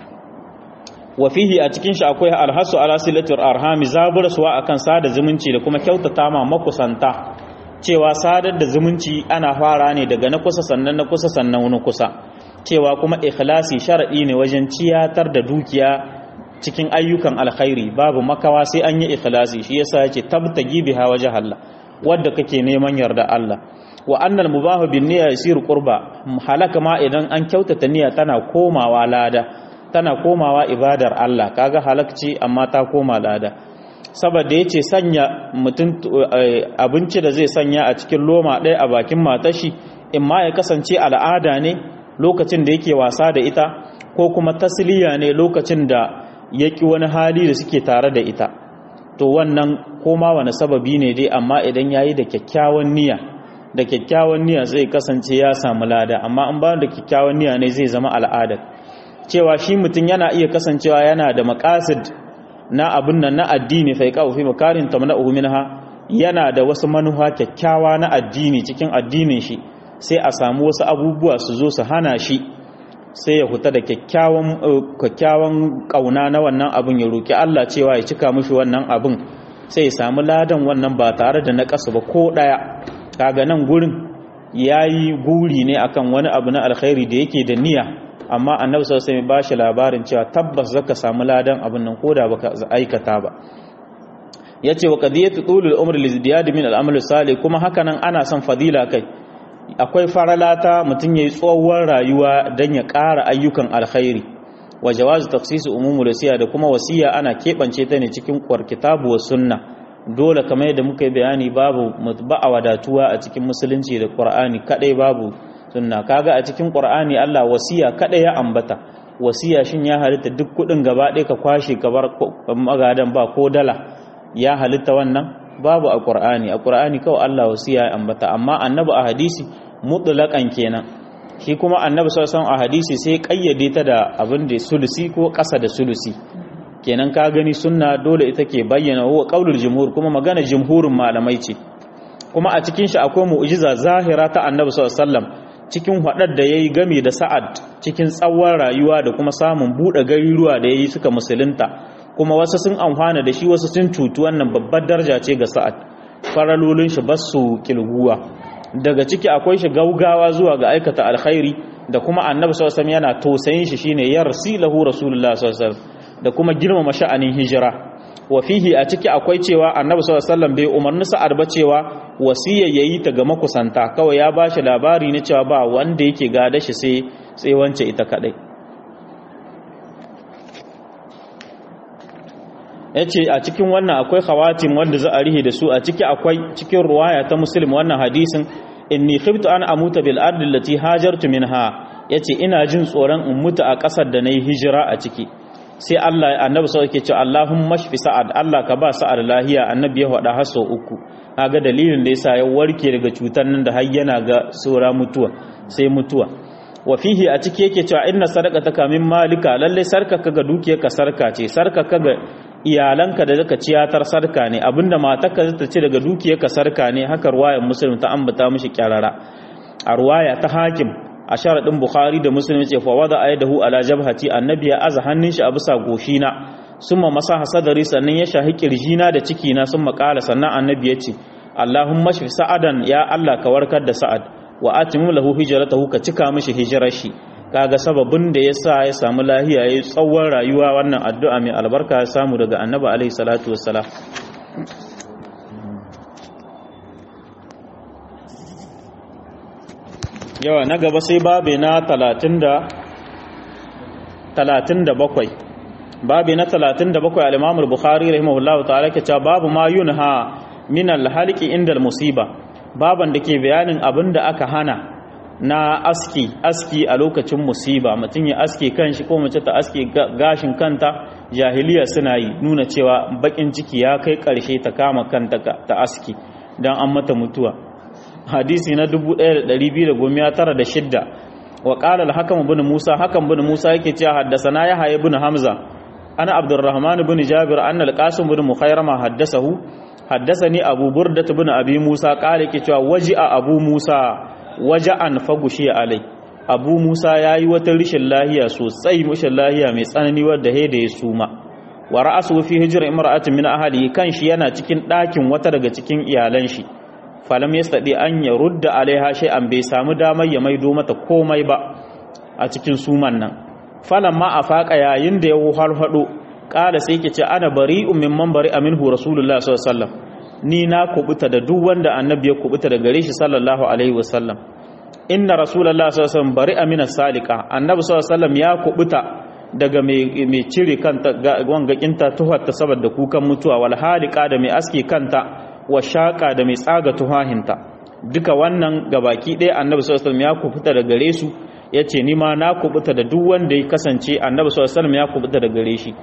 wa fihi a cikin shi akwai alhasu ala silatul arhami zaburaswa akan sada zumunci da kuma kyautata ma makusanta cewa sadar da zumunci ana fara ne daga na kusa sannan na kusa sannan wani kusa cewa kuma ikhlasi sharadi ne wajen ciyatar da dukiya cikin ayyukan alkhairi babu makawa sai an yi ikhlasi shi yasa yace tabtagi biha wajh Allah wanda kake neman yarda Allah wa annal mubahu bin niyya yasiru qurba halaka ma idan an kyautata niyya tana komawa lada tana komawa ibadar Allah kaga halakci amma ta koma lada saboda yace sanya mutum abinci da zai sanya a cikin loma ɗaya a bakin matashi in ma ya kasance al'ada ne lokacin da yake wasa da ita ko kuma tasliya ne lokacin da yaki wani hali da suke tare da ita to wannan koma wani sababi ne dai amma idan yayi da kyakkyawan niyya da kyakkyawan niyya zai kasance ya samu lada amma an ba da kyakkyawan niyya ne zai zama al'ada cewa shi mutum yana iya kasancewa yana da maqasid na abin nan na addini fa yaqau fi makarin tamna'uhu minha yana da wasu manufa kyakkyawa na addini cikin addinin shi sai a samu wasu abubuwa su zo su hana shi sai ya huta da kyakkyawan kyakkyawan kauna na wannan abin ya roki Allah cewa ya cika mishi wannan abin sai ya samu ladan wannan ba tare da naqasu ba ko daya kaga nan gurin yayi guri ne akan wani abu na alkhairi da yake da niyya amma annabi sallallahu alaihi wasallam ba shi labarin cewa tabbas zaka samu ladan abin nan koda baka aikata ba yace wa qadiyatu tulul umri lizdiyad min al-amal salih kuma hakanan ana son fadila kai akwai faralata mutum yayi tsohuwar rayuwa dan ya ƙara ayyukan alkhairi wa jawazu tafsisu umumul wasiya da kuma wasiya ana kebance ta ne cikin kwar kitabu wa sunna dole kamar yadda muka yi bayani babu mutba'a wadatuwa a cikin musulunci da qur'ani kadai babu sunna kaga a cikin qur'ani Allah wasiya kadai ya ambata wasiya shin ya halitta duk kudin gaba ɗaya ka kwashe ka bar magadan ba ko dala ya halitta wannan babu a qur'ani a qur'ani kawai Allah wasiya ya ambata amma annabi a hadisi mutlaqan kenan shi kuma annabi sallallahu alaihi a hadisi sai kayyade ta da abin da sulusi ko ƙasa da sulusi kenan ka gani sunna dole ita ke bayyana huwa qaulul jumhur kuma magana jumhurin malamai ce kuma a cikin shi akwai mu'jiza zahira ta annabi sallallahu alaihi wasallam cikin hadar da yayi game da sa'ad cikin tsawon rayuwa da kuma samun bude garuruwa da yayi suka musulunta kuma wasu sun amfana da shi wasu sun cutu wannan babbar daraja ce ga sa'ad faralolin shi basu kilguwa daga ciki akwai shi gaugawa zuwa ga aikata alkhairi da kuma annabi sallallahu alaihi wasallam yana tosayin shi shine yarsilahu rasulullah sallallahu alaihi wasallam da kuma girmama sha'anin hijira wa fihi a ciki akwai cewa annabi sallallahu alaihi wasallam bai umarni sa'ad ba cewa wasiyya yayi ta ga makusanta kawai ya bashi labari ne cewa ba wanda yake gada shi sai sai wance ita kadai yace a cikin wannan akwai khawatim wanda za a rihe da su a ciki akwai cikin ruwaya ta muslim wannan hadisin inni khiftu an amuta bil ardi allati hajartu minha yace ina jin tsoron in mutu a kasar da nayi hijira a ciki sai Allah annabi sai yake cewa Allahumma shfi sa'ad Allah ka ba sa'ad lahiya annabi ya faɗa haso uku kaga dalilin da yasa ya warke daga cutar nan da har yana ga sura mutuwa sai mutuwa wa fihi a ciki yake cewa inna sadaqataka min malika lalle sarka kaga dukiyarka sarka ce sarka kaga iyalanka da zaka ciyatar sarka ne abinda matarka zata ci daga dukiyarka sarka ne haka ruwayar muslim ta ambata mishi kyarara a ruwaya ta hakim a sharadin bukhari da muslim ce fa wada aydahu ala jabhati annabi ya aza hannun shi a bisa goshina summa masaha sadari sannan ya shahi kirjina da ciki na summa qala sannan annabi ya ce allahumma shfi sa'adan ya allah ka warkar da sa'ad wa atimu lahu hijratahu ka cika mishi hijirar shi kaga sababin da yasa ya samu lahiya yayi tsawon rayuwa wannan addu'a mai albarka ya samu daga annabi alaihi salatu wassalam yawa na gaba sai babe na 30 37 babi na 37 al-Imam al-Bukhari rahimahullahu ta'ala ke cewa babu ma yunha min al-halqi inda al-musiba baban da ke bayanin abin da aka hana na aski aski a lokacin musiba mutum ya aske kanshi ko mace ta aske gashin kanta jahiliya suna yi nuna cewa bakin ciki ya kai karshe ta kama kanta ta aski dan an mata mutuwa hadisi na 1296 wa qala al-hakam ibn Musa hakam ibn Musa yake cewa haddathana Yahya ibn Hamza ana Abdurrahman ibn Jabir anna al-Qasim ibn Mukhayrama haddathahu haddathani Abu Burdah ibn Abi Musa qala yake cewa waji'a Abu Musa waja'an fagushi alai Abu Musa yayi wata rishin lahiya sosai mushin lahiya mai tsanani wadda da ya suma wa ra'asu fi hijr imra'atin min ahli kan shi yana cikin ɗakin wata daga cikin iyalan shi falam yastadi an ya rudda alaiha shay'an bai samu damar ya maido mata komai ba a cikin suman nan falan ma afaka yayin da ya harfado kala sai yake ce ana bari'un mimman bari'a minhu rasulullah sallallahu alaihi wasallam ni na kubuta da duk wanda annabi ya kubuta da gare shi sallallahu alaihi wasallam inna rasulullah sallallahu alaihi wasallam bari'a minas salika annabi sallallahu alaihi wasallam ya kubuta daga mai cire kanta wangakinta tuhatta saboda kukan mutuwa wal halika da mai aske kanta wa shaƙa da mai tsaga tuhahinta duka wannan gabaki ɗaya annabi sallallahu alaihi ya kubuta da gare su yace ni ma na kubuta da duk wanda ya kasance annabi sallallahu alaihi ya kubuta da gare shi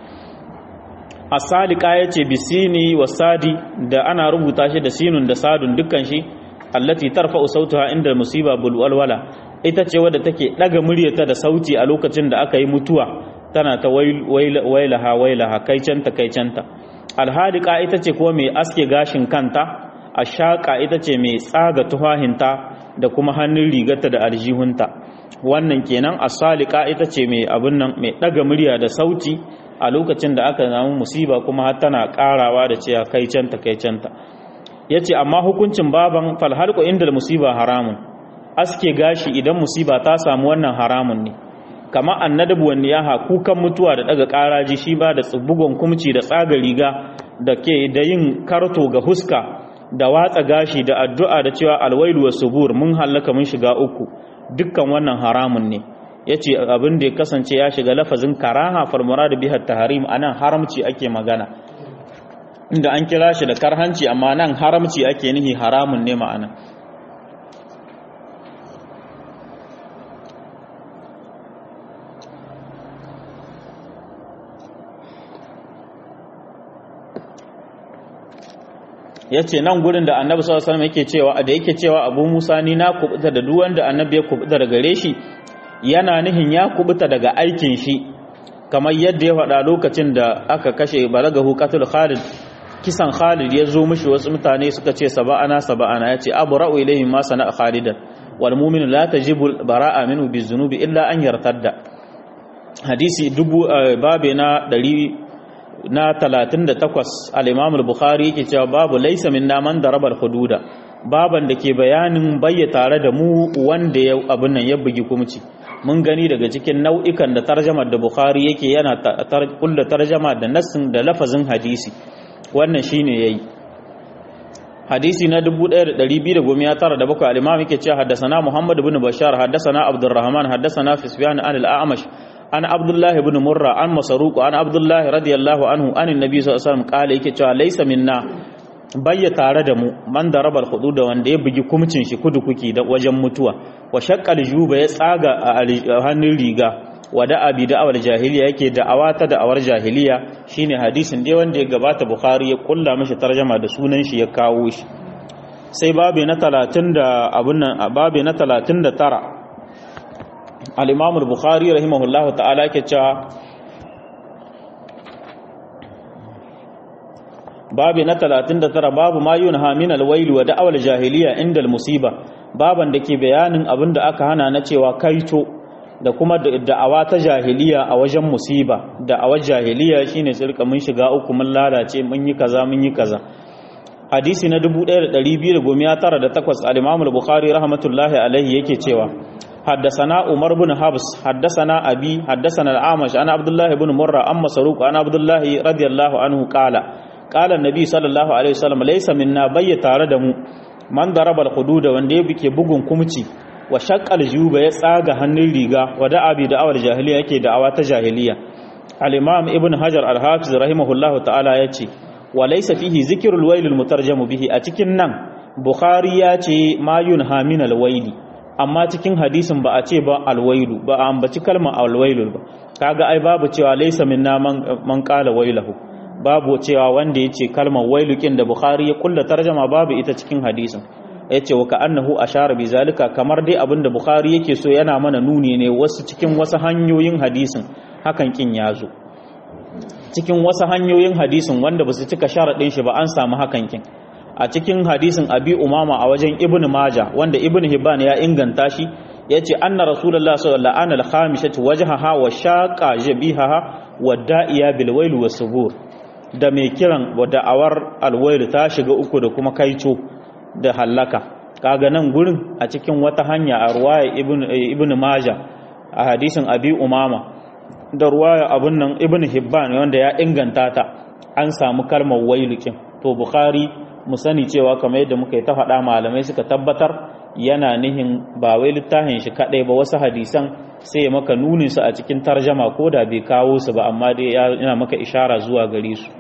as-salika yace bisini wasadi da ana rubuta shi da sinun da sadun dukkan shi allati tarfa'u sautaha inda musiba bul walwala ita ce wadda take daga muryarta da sauti a lokacin da aka yi mutuwa tana ta wailaha wailaha kaicanta kaicanta alhadika ita ce kuma mai aske gashin kanta a shaƙa ita ce mai tsaga tuhahinta da kuma hannun rigarta da aljihunta wannan kenan asalika ita ce mai abin nan mai ɗaga murya da sauti a lokacin da aka samu musiba kuma har tana ƙarawa da cewa kai canta kai canta yace amma hukuncin baban falhalqu inda musiba haramun aske gashi idan musiba ta samu wannan haramun ne kama annadabu wani yaha kukan mutuwa da daga karaji shi ba da bugon kumci da tsaga riga da ke da yin karto ga huska da watsa gashi da addu'a da cewa alwailu wasubur mun hallaka mun shiga uku dukkan wannan haramun ne yace abin da ya kasance ya shiga lafazin karaha fal murad biha tahrim anan haramci ake magana inda an kira shi da karhanci amma nan haramci ake nihi haramun ne ma'ana ya ce nan gurin da annabi sallallahu alaihi yake cewa da yake cewa abu musa ni na kubuta da duk wanda annabi ya kubuta daga gare shi yana nihin ya kubuta daga aikin shi kamar yadda ya faɗa lokacin da aka kashe balagahu qatul khalid kisan khalid ya zo mishi wasu mutane suka ce saba'ana saba'ana ya ce abu ra'u ilayhim ma sana'a khalidan wal mu'minu la tajibu bara'a minhu bizunubi illa an yartadda hadisi dubu babe na na 38 al-Imam al-Bukhari yake cewa babu laysa minna man daraba al-hududa baban da ke bayanin bayya tare da mu wanda ya abin nan ya bugi kumci mun gani daga cikin nau'ikan da tarjamar da Bukhari yake yana kullu tarjama da nassin da lafazin hadisi wannan shine yayi hadisi na 1297 al-Imam yake cewa haddathana Muhammad ibn Bashar haddathana Abdurrahman haddathana Sufyan an al-A'mash an abdullahi ibn murra an masaruku an abdullahi radiyallahu anhu an annabi sallallahu alaihi wasallam kala yake cewa laysa minna bayya tare da mu man da rabal hudu da wanda ya bugi kumcin shi kudu kuki da wajen mutuwa wa shaqqal juba ya tsaga a hannun riga wa da abi da awar jahiliya yake da awata da awar jahiliya shine hadisin dai wanda ya gabata bukhari ya kulla mishi tarjama da sunan shi ya kawo shi sai babu na 30 da abun nan babu na 39 al-imam al-bukhari rahimahullahu ta'ala ke cewa babu na 39 babu ma yunha min al-wail wa da'awal jahiliya inda al-musiba baban da ke bayanin abin da aka hana na cewa kaito da kuma da'awa ta jahiliya a wajen musiba da'awar jahiliya shine tsirka mun shiga uku mun lalace mun yi kaza mun yi kaza hadisi na 1298 al-imam al-bukhari rahmatullahi alaihi yake cewa حدثنا عمر بن حفص حدثنا أبي حدثنا الأعمش أنا عبد الله بن مرة أما سروق أنا عبد الله رضي الله عنه قال قال النبي صلى الله عليه وسلم ليس منا بي تاردم من ضرب الحدود wanda yake bugun kumci wa shaqqal juba ya tsaga hannun riga wa da'a bi da'awar jahiliya yake da'awa ta jahiliya al-imam ibn hajar al-hafiz rahimahullahu ta'ala yace wa laysa fihi zikrul wayl al-mutarjam bihi a cikin nan bukhari ya ce ma yunha min al-wayli amma cikin hadisin ba a ce ba alwailu ba a ambaci kalmar alwailu ba kaga ai babu cewa laysa minna man, man qala wailahu babu cewa wanda yace kalmar wailukin da bukhari ya kulla tarjama babu ita cikin hadisin yace wa ka'annahu ashara bi zalika kamar dai abinda bukhari yake so yana mana nuni ne wasu cikin wasu hanyoyin hadisin hakan kin yazo cikin wasu hanyoyin hadisin wanda basu cika sharadin shi ba an samu hakan kin a cikin hadisin abi umama a wajen ibn maja wanda ibn hibban ya inganta shi ya ce anna rasulullah sallallahu alaihi wasallam al-khamishat wajhaha wa shaqa jabihaha wa da'iya bil wail wa subur da mai kiran wa da'awar alwail ta shiga uku da kuma kaico da hallaka kaga nan gurin a cikin wata hanya a ruwaya ibn ibn maja a hadisin abi umama da ruwaya abun nan ibn hibban wanda ya inganta ta an samu kalmar wailukin to bukhari mu sani cewa kamar yadda muka yi ta faɗa malamai suka tabbatar yana nihin ba wai littafin shi kaɗai ba wasu hadisan sai maka nunin su a cikin tarjama ko da bai kawo su ba amma dai yana maka ishara zuwa gare su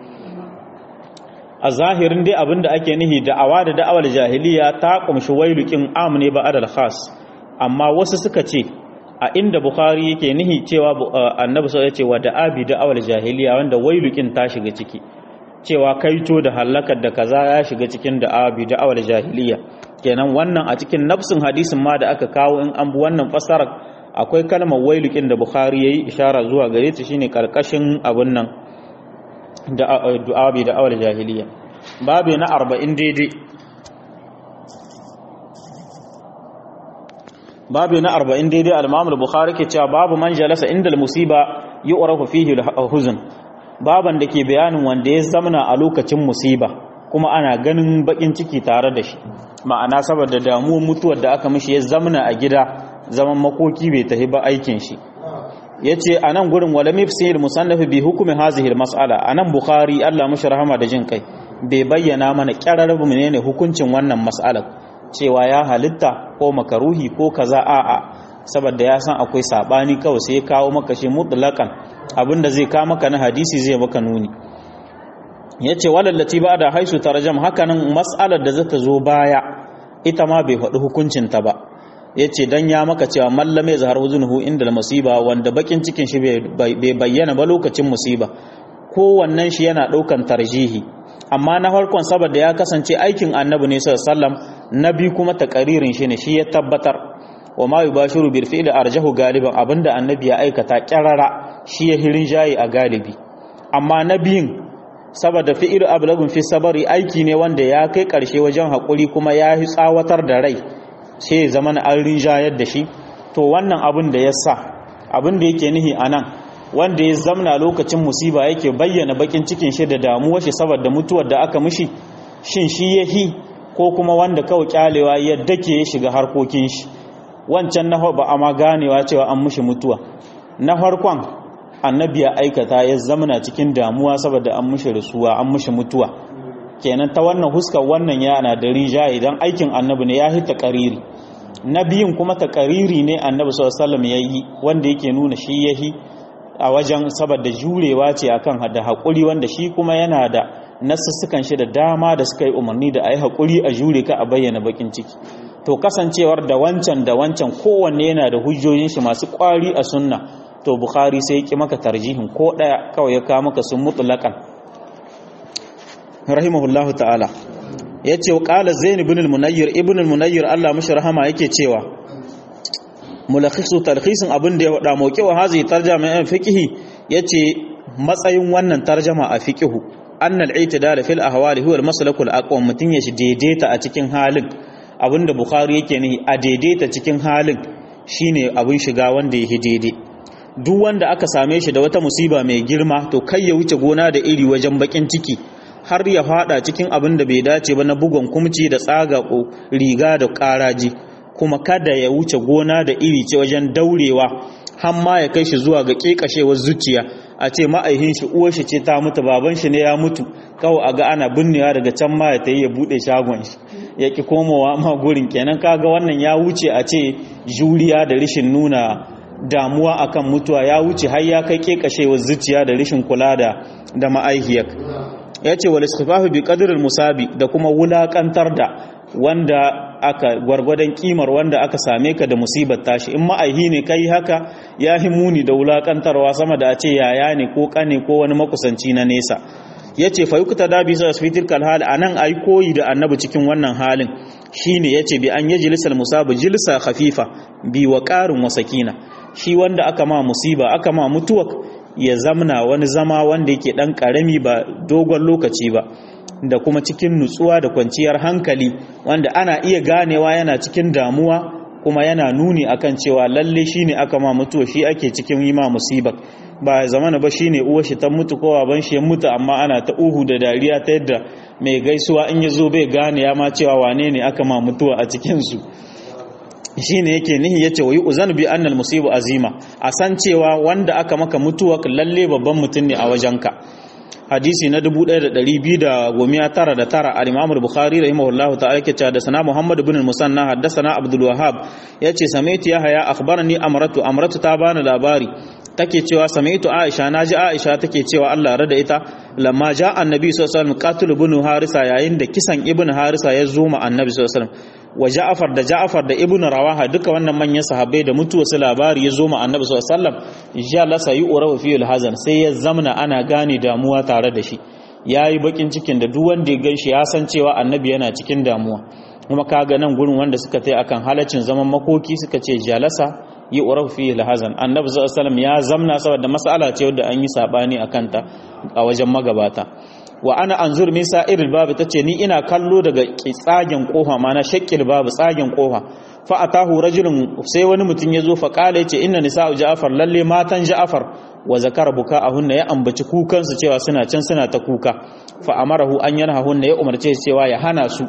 a zahirin dai abinda ake nihi da'awa da da'awar jahiliya ta kumshi wailukin am ne ba adal khas amma wasu suka ce a inda bukhari yake nihi cewa annabi sai ya ce wa da'abi da'awar jahiliya wanda wailukin ta shiga ciki cewa kaito da halakar da kaza ya shiga cikin da'abi da'awar jahiliya kenan wannan a cikin nafsin hadisin ma da aka kawo in an bi wannan fasarar akwai kalmar wailukin da bukhari yayi ishara zuwa gare ta shine karkashin abun nan da du'abi da'awar jahiliya babu na 40 daidai babu na 40 daidai al-imam al-bukhari ke cewa babu man jalasa inda al-musiba yu'rafu fihi al-huzn baban da ke bayanin wanda ya zamana a lokacin musiba kuma ana ganin bakin ciki tare da shi ma'ana saboda damuwar mutuwar da aka mishi ya zamana a gida zaman makoki bai tafi ba aikin shi yace anan gurin wala mifsir musannaf bi hukmi hazihi almas'ala anan bukhari Allah mishi rahama da jin kai bai bayyana mana kyarar menene hukuncin wannan mas'alar cewa ya halitta ko makaruhi ko kaza a'a saboda ya san akwai sabani kawai sai ya kawo maka shi mutlaqan abinda zai kawo maka na hadisi zai maka nuni yace walallati ba da haisu tarjam hakanan mas'alar da zata zo baya ita ma bai faɗi hukuncin ta ba yace dan ya maka cewa mallame zahar huzunuhu inda musiba wanda bakin cikin shi bai bayyana ba lokacin musiba kowannen shi yana ɗaukan tarjihi amma na farkon saboda ya kasance aikin annabi ne sallallahu alaihi wasallam nabi kuma takaririn shi ne shi ya tabbatar wa ma yubashiru bil fi'li arjahu galiban abinda annabi ya aikata kyarara shi ya hirin jayi a galibi amma nabiyin saboda fi'il ablagun fi sabari aiki ne wanda ya kai karshe wajen hakuri kuma ya yi tsawatar da rai sai ya zama an rinjayar da shi to wannan abin da ya sa abin da yake nihi anan wanda ya zamna lokacin musiba yake bayyana bakin cikin shi da damuwar shi saboda mutuwar da aka mishi shin shi yahi ko kuma wanda kawai kyalewa yadda ke ya shiga harkokin shi wancan na ba a ma ganewa cewa an mushi mutuwa na farkon annabi ya aikata ya zamana cikin damuwa saboda an mushi rasuwa an mushi mutuwa kenan ta wannan huskar wannan yana da rija idan aikin annabi ne ya yi takariri na biyun kuma takariri ne annabi sallallahu alaihi wasallam yayi wanda yake nuna shi yahi a wajen saboda jurewa ce akan da hakuri wanda shi kuma yana da nasussukan shi da dama da suka yi umarni da a yi haƙuri a jure ka a bayyana bakin ciki to kasancewar da wancan da wancan kowanne yana da hujjojin shi masu ƙwari a sunna to bukhari sai ya ƙi maka tarjihin ko ɗaya kawai ya kawo maka sun mutlaƙan rahimahullahu ta'ala ya ce ƙala zain ibn al-munayyir ibn al-munayyir Allah mashi rahama yake cewa mulakhisu talkhisin abin da ya wada mauke wa hazi tarjama yan fiqhi yace matsayin wannan tarjama a fiqhu annal i'tidal fil ahwali huwa al-maslakul aqwam mutun ya shi daidaita a cikin halin abinda bukhari yake nihi a daidaita cikin halin shine abin shiga wanda yake daidai duk wanda aka same shi da wata musiba mai girma to kai ya wuce gona da iri wajen bakin ciki har ya fada cikin abin da bai dace ba na bugon kumci da tsaga riga da karaji kuma kada ya wuce gona da iri ce wajen daurewa har ma ya kai shi zuwa ga kekashewar zuciya a ce ma'aihin shi uwar shi ce ta mutu baban shi ne ya mutu kawai a ga ana binnewa daga can ma ya tayi ya bude shagon shi ya ki komowa ma gurin kenan kaga wannan ya wuce a ce juriya da rishin nuna damuwa akan mutuwa ya wuce har ya kai kekashewar zuciya da rishin kula da da ma'aihiyar ya ce wal istifafu bi qadril musabi da kuma wulakantar da wanda aka gwargwadon kimar wanda aka same ka da musibar tashi in ma'aihi ne kai haka ya muni da wulakantarwa sama da a ce yaya ne ko kane ko wani makusanci na nesa ya ce fa yukuta da bi sa fitil kal hal anan ai koyi da annabi cikin wannan halin shine yace bi an yajlisal musabu jilsa khafifa bi wa qarin wa sakina shi wanda aka ma musiba aka ma mutuwa ya zamna wani zama wanda yake dan karami ba dogon lokaci ba da kuma cikin nutsuwa da kwanciyar hankali wanda ana iya ganewa yana cikin damuwa kuma yana nuni akan cewa lalle shine aka ma mutuwa shi ake cikin yi ma musibar ba zamana ba shine uwar shi ta mutu ko baban shi ya mutu amma ana ta uhu da dariya ta yadda mai gaisuwa in ya zo bai gane ya ma cewa wane ne aka ma mutuwa a cikin su shine yake nihi yace wa yu'zanu bi annal musibu azima a san cewa wanda aka maka mutuwa lalle babban mutum ne a wajenka hadisi na 1299 al-Imam al-Bukhari rahimahullahu ta'ala yake cewa da sana Muhammad ibn al-Musanna haddathana Abdul Wahhab yace samaitu Yahya akhbarani Amratu Amratu ta bani labari take cewa samaitu Aisha naji Aisha take cewa Allah rada ita lamma ja annabi sallallahu alaihi wasallam qatil ibn Harisa yayin da kisan ibn Harisa ya zo ma annabi sallallahu alaihi wasallam wa Ja'far da Ja'far da Ibn Rawaha duka wannan manyan sahabbai da mutuwa su labari ya zo ma Annabi sallallahu alaihi wasallam ya lasa yi urawa fi hazan sai ya zamna ana gane damuwa tare da shi yayi bakin cikin da duk wanda ya ganshi ya san cewa Annabi yana cikin damuwa kuma kaga nan gurin wanda suka tai akan halacin zaman makoki suka ce jalasa yi urawa fi hazan Annabi sallallahu alaihi wasallam ya zamna saboda mas'ala ce wadda an yi sabani akan ta a wajen magabata wa ana anzur min sa'iril babu tace ni ina kallo daga tsagen kofa mana shakkil babu tsagen kofa fa atahu rajulun sai wani mutum ya zo fa kala yace inna nisa'u ja'far lalle matan ja'far wa zakara buka'ahunna ya ambaci kukan su cewa suna can suna ta kuka fa amarahu an yanhahunna ya umarce su cewa ya hana su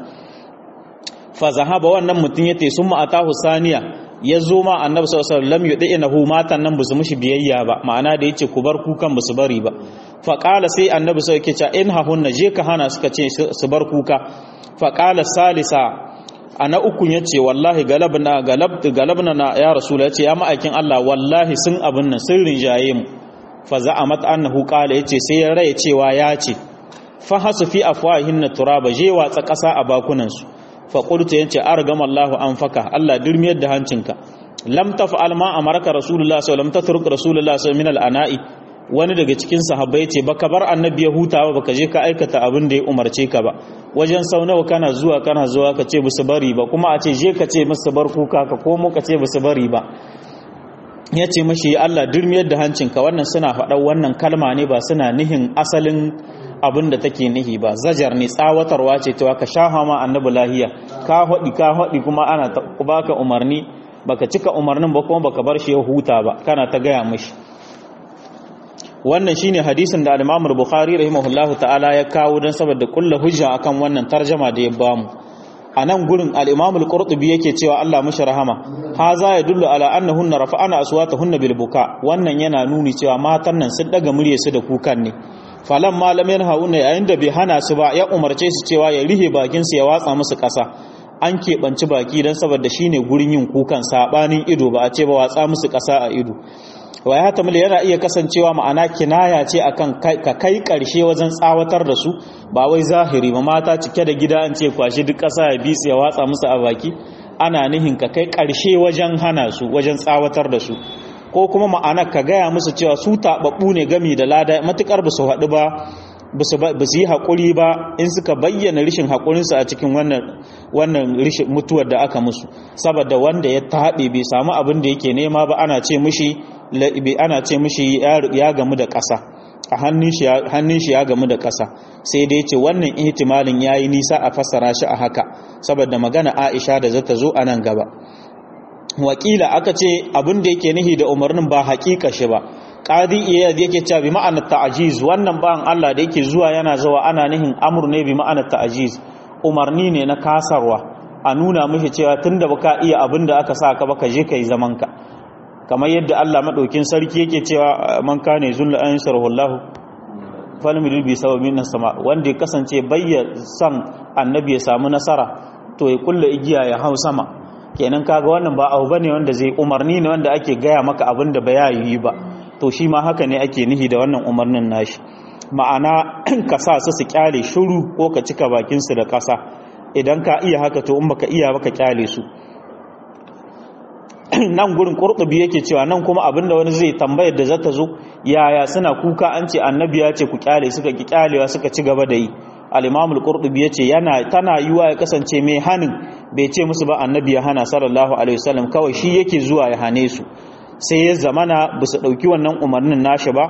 fa zahaba wannan mutum yace summa atahu saniya ya zo ma annabi sallallahu alaihi wasallam yudinahu matan nan busu mushi biyayya ba ma'ana da yace ku bar kukan busu bari ba fa qala sai annabi sai yake cewa in hahunna je ka hana suka ce su bar kuka fa qala salisa ana ukun yace wallahi galabna galab galabna na ya rasul yace ya ma'aikin Allah wallahi sun abin nan sun rinjaye mu fa za'amat annahu qala yace sai ya raye cewa ya ce fa hasu fi afwahinna turaba je watsa kasa a bakunan su faƙulta yace argama Allahu an faka Allah dirmiyar da hancinka lam taf'al ma amarka rasulullah sallallahu alaihi wasallam tatruk rasulullah sallallahu min al-ana'i wani daga cikin sahabbai yace baka bar annabi ya huta ba baka je ka aikata abin da ya umarce ka ba wajen sau nawa kana zuwa kana zuwa ka ce musu bari ba kuma a ce je ka ce musu bar kuka ka komo ka ce musu bari ba ya ce mashi Allah dirmiyar da hancinka wannan suna faɗa wannan kalma ne ba suna nihin asalin abin da take nihi ba zajar ne tsawatarwa ce cewa ka sha ma annabi lahiya ka haɗi ka haɗi kuma ana baka umarni baka cika umarnin ba kuma baka bar shi ya huta ba kana ta gaya mashi wannan shine hadisin da al-Imam Bukhari rahimahullahu ta'ala ya kawo dan saboda kullu hujja akan wannan tarjama da ya bamu a nan gurin al-Imam al-Qurtubi yake cewa Allah mashi rahama haza yadullu ala annahunna rafa'ana aswatahunna bil buka wannan yana nuni cewa matan nan sun daga murye su da kukan ne falan malamin hauna yayin da bai hana su ba ya umarce su cewa ya rihe bakin su ya watsa musu ƙasa an keɓanci baki don saboda shine gurin yin kukan sabanin ido ba a ce ba watsa musu ƙasa a ido wa ya tamil yana iya kasancewa ma'ana kinaya ce akan ka kai ƙarshe wajen tsawatar da su ba wai zahiri ba mata cike da gida an ce kwashi duk ƙasa ya bitse ya watsa musu a baki ana nihin ka kai ƙarshe wajen hana su wajen tsawatar da su ko kuma ma'ana ka gaya musu cewa su taɓaɓɓu ne gami da lada matuƙar ba su haɗu ba ba su yi haƙuri ba in suka bayyana rishin haƙurinsu a cikin wannan rishin mutuwar da aka musu saboda wanda ya taɓe bai samu abin da yake nema ba ana ce mishi ana ce mishi ya gamu da ƙasa a hannun shi ya gamu da ƙasa sai dai ce wannan ihtimalin ya yi nisa a fassara shi a haka saboda magana aisha da zata zo a nan gaba wakila aka ce abin da yake nihi da umarnin ba haƙiƙa shi ba qadi iyad yake cewa bi ma'anar ta'jiz wannan ban Allah da yake zuwa yana zuwa ana nihin amur ne bi ma'anar ta'jiz umarni ne na kasarwa a nuna mishi cewa tunda baka iya abin da aka sa ka baka je kai zaman ka kamar yadda Allah madaukin sarki yake cewa man kana zullu an sarhullahu falmil bi sababin sama wanda ya kasance bayya san annabi ya samu nasara to ya kulla igiya ya hau sama kenan kaga wannan ba abu bane wanda zai umarni ne wanda ake gaya maka abin da ba ya yi ba to shi ma haka ne ake nihi da wannan umarnin nashi ma'ana ka sa su su kyale shiru ko ka cika bakin su da ƙasa idan ka iya haka to in baka iya baka kyale su nan gurin qurtubi yake cewa nan kuma abinda wani zai tambayar da zata zo yaya suna kuka an ce annabi ya ce ku kyale suka ki kyalewa suka ci gaba da yi al-imam al-qurtubi yace yana tana yiwa ya kasance mai hanin bai ce musu ba annabi ya hana sallallahu alaihi wasallam kawai shi yake zuwa ya hane su sai ya zamana ba su dauki wannan umarnin nashi ba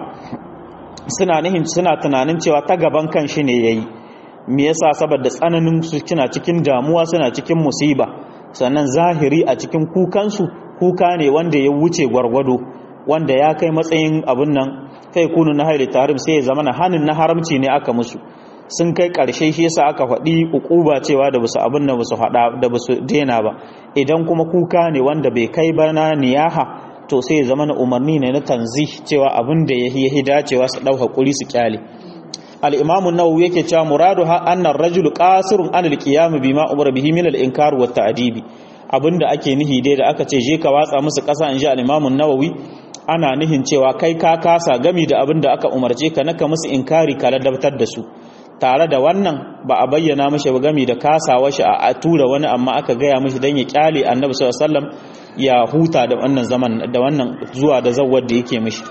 suna nihin suna tunanin cewa ta gaban kan shi ne yayi me yasa saboda tsananin su kina cikin damuwa suna cikin musiba sannan zahiri a cikin kukansu kuka ne wanda ya wuce gwargwado wanda ya kai matsayin abin nan kai kunu na haili tarim sai ya zama na hannun na haramci ne aka musu sun kai ƙarshe shi yasa aka faɗi ukuba cewa da basu abin da basu faɗa da basu daina ba idan kuma kuka ne wanda bai kai ba na niyaha to sai ya zama na umarni ne na tanzi cewa abin da ya yi dacewa su ɗau hakuri su kyale al-imamu nawawi yake cewa muradu ha annar rajulu qasirun an al-qiyam bima umara bihi min al-inkar wa ta'dibi abinda ake nihi dai da aka ce je ka watsa musu ƙasa in ji al-imamu nawawi ana nihin cewa kai ka kasa gami da abin da aka umarce ka naka musu inkari ka ladabtar da su tare da wannan ba a bayyana mashi ba gami da kasawa shi a tura wani amma aka gaya mashi don ya kyale annabi sallallahu alaihi wasallam ya huta da wannan zaman da wannan zuwa da zawwar da yake mishi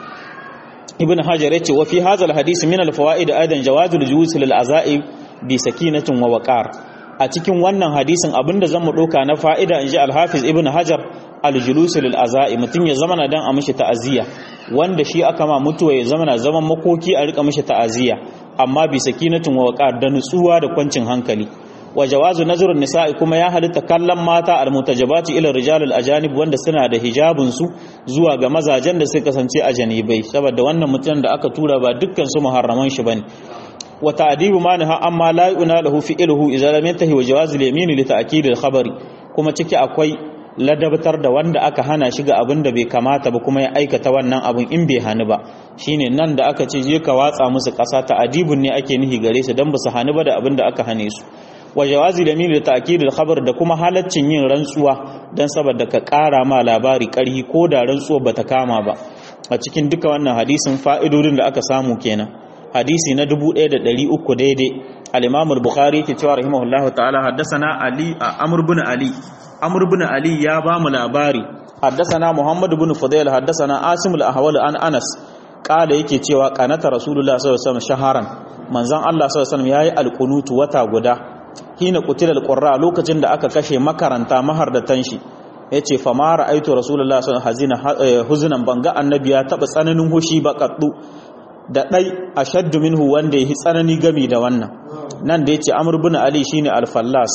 ibn hajar yace wa fi hadha al-hadith min al-fawaid aidan jawaz al-julus lil azai bi sakinatin wa waqar a cikin wannan hadisin abinda zan mu doka na fa'ida inji al-hafiz ibn hajar al-julus lil azai mutun ya zamana dan a mishi ta'aziyya wanda shi aka ma mutuwa ya zamana zaman makoki a rika mishi ta'aziyya amma bi sakinatin wa waqar da nutsuwa da kwancin hankali wa jawazu nazarun nisa'i kuma ya halitta kallon mata almutajabati ila rijal al-ajanib wanda suna da hijabun su zuwa ga mazajen da suka kasance a janibai saboda wannan mutum da aka tura ba dukkan su muharraman shi bane wa ta'dibu manha amma la yu'na lahu fi'luhu idza lam yantahi wa jawaz al-yamin li ta'kid al-khabari kuma ciki akwai ladabtar da wanda aka hana shi ga abin da bai kamata ba kuma ya aikata wannan abin in bai hani ba shine nan da aka ce je ka watsa musu ƙasa ta adibun ne ake nihi gare su dan ba su hani ba da abin da aka hane su wa jawazi da mil ta'kid al-khabar da kuma halaccin yin rantsuwa dan saboda ka ƙara ma labari ƙarhi ko da rantsuwa bata kama ba a cikin duka wannan hadisin fa'idodin da aka samu kenan hadisi na 1300 daidai al-imam al-bukhari ke cewa rahimahullahu ta'ala haddathana ali amr ibn ali amr ibn ali ya ba mu labari haddathana muhammad ibn fudayl haddathana asim al-ahwal an anas kala yake cewa qanata rasulullah sallallahu alaihi wasallam shaharan manzon Allah sallallahu alaihi wasallam yayi alqunutu wata guda hina qutilal qurra lokacin da aka kashe makaranta mahardatan shi yace fa ma ra'aytu rasulullah sallallahu alaihi wasallam huzunan banga annabi ya taba tsananin hushi ba kaddu da dai ashaddu minhu wanda yahi tsanani gami da wannan nan da yace amr ibn ali shine al-fallas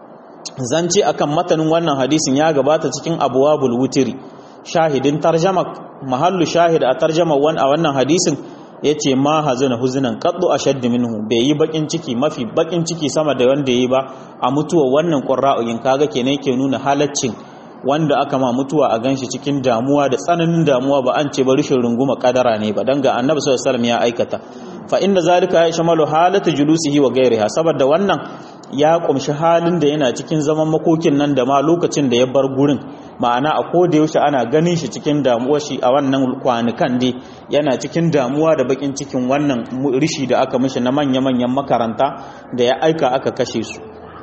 zance akan matanin wannan hadisin ya gabata cikin abwabul wutiri shahidin tarjama mahallu shahid a tarjama a wannan hadisin ya ce ma hazina huzinan kaddu a shaddi minhu bai yi bakin ciki mafi bakin ciki sama da wanda ya yi ba a mutuwa wannan ƙura'uyin kaga kenan ke nuna halaccin wanda aka ma mutuwa a ganshi cikin damuwa da tsananin damuwa ba an ce ba rishin runguma kadara ne ba dan ga annabi sallallahu alaihi wasallam ya aikata fa inda zalika ya shamalu halata julusihi wa ghairiha saboda wannan ya kumshi halin da yana cikin zaman makokin nan da ma lokacin da ya bar gurin ma'ana a koda yaushe ana ganin shi cikin damuwa shi a wannan kwanukan dai yana cikin damuwa da bakin cikin wannan rishi da aka mishi na manya-manyan makaranta da ya aika aka kashe su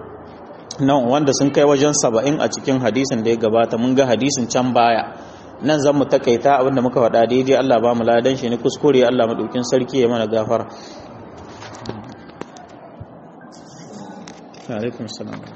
nan wanda sun kai wajen saba'in a cikin hadisin da ya gabata mun ga hadisin can baya nan zan mu takaita abinda muka faɗa daidai Allah ba mu ladan shi ne kuskure Allah madaukin sarki ya mana gafara alaikum salam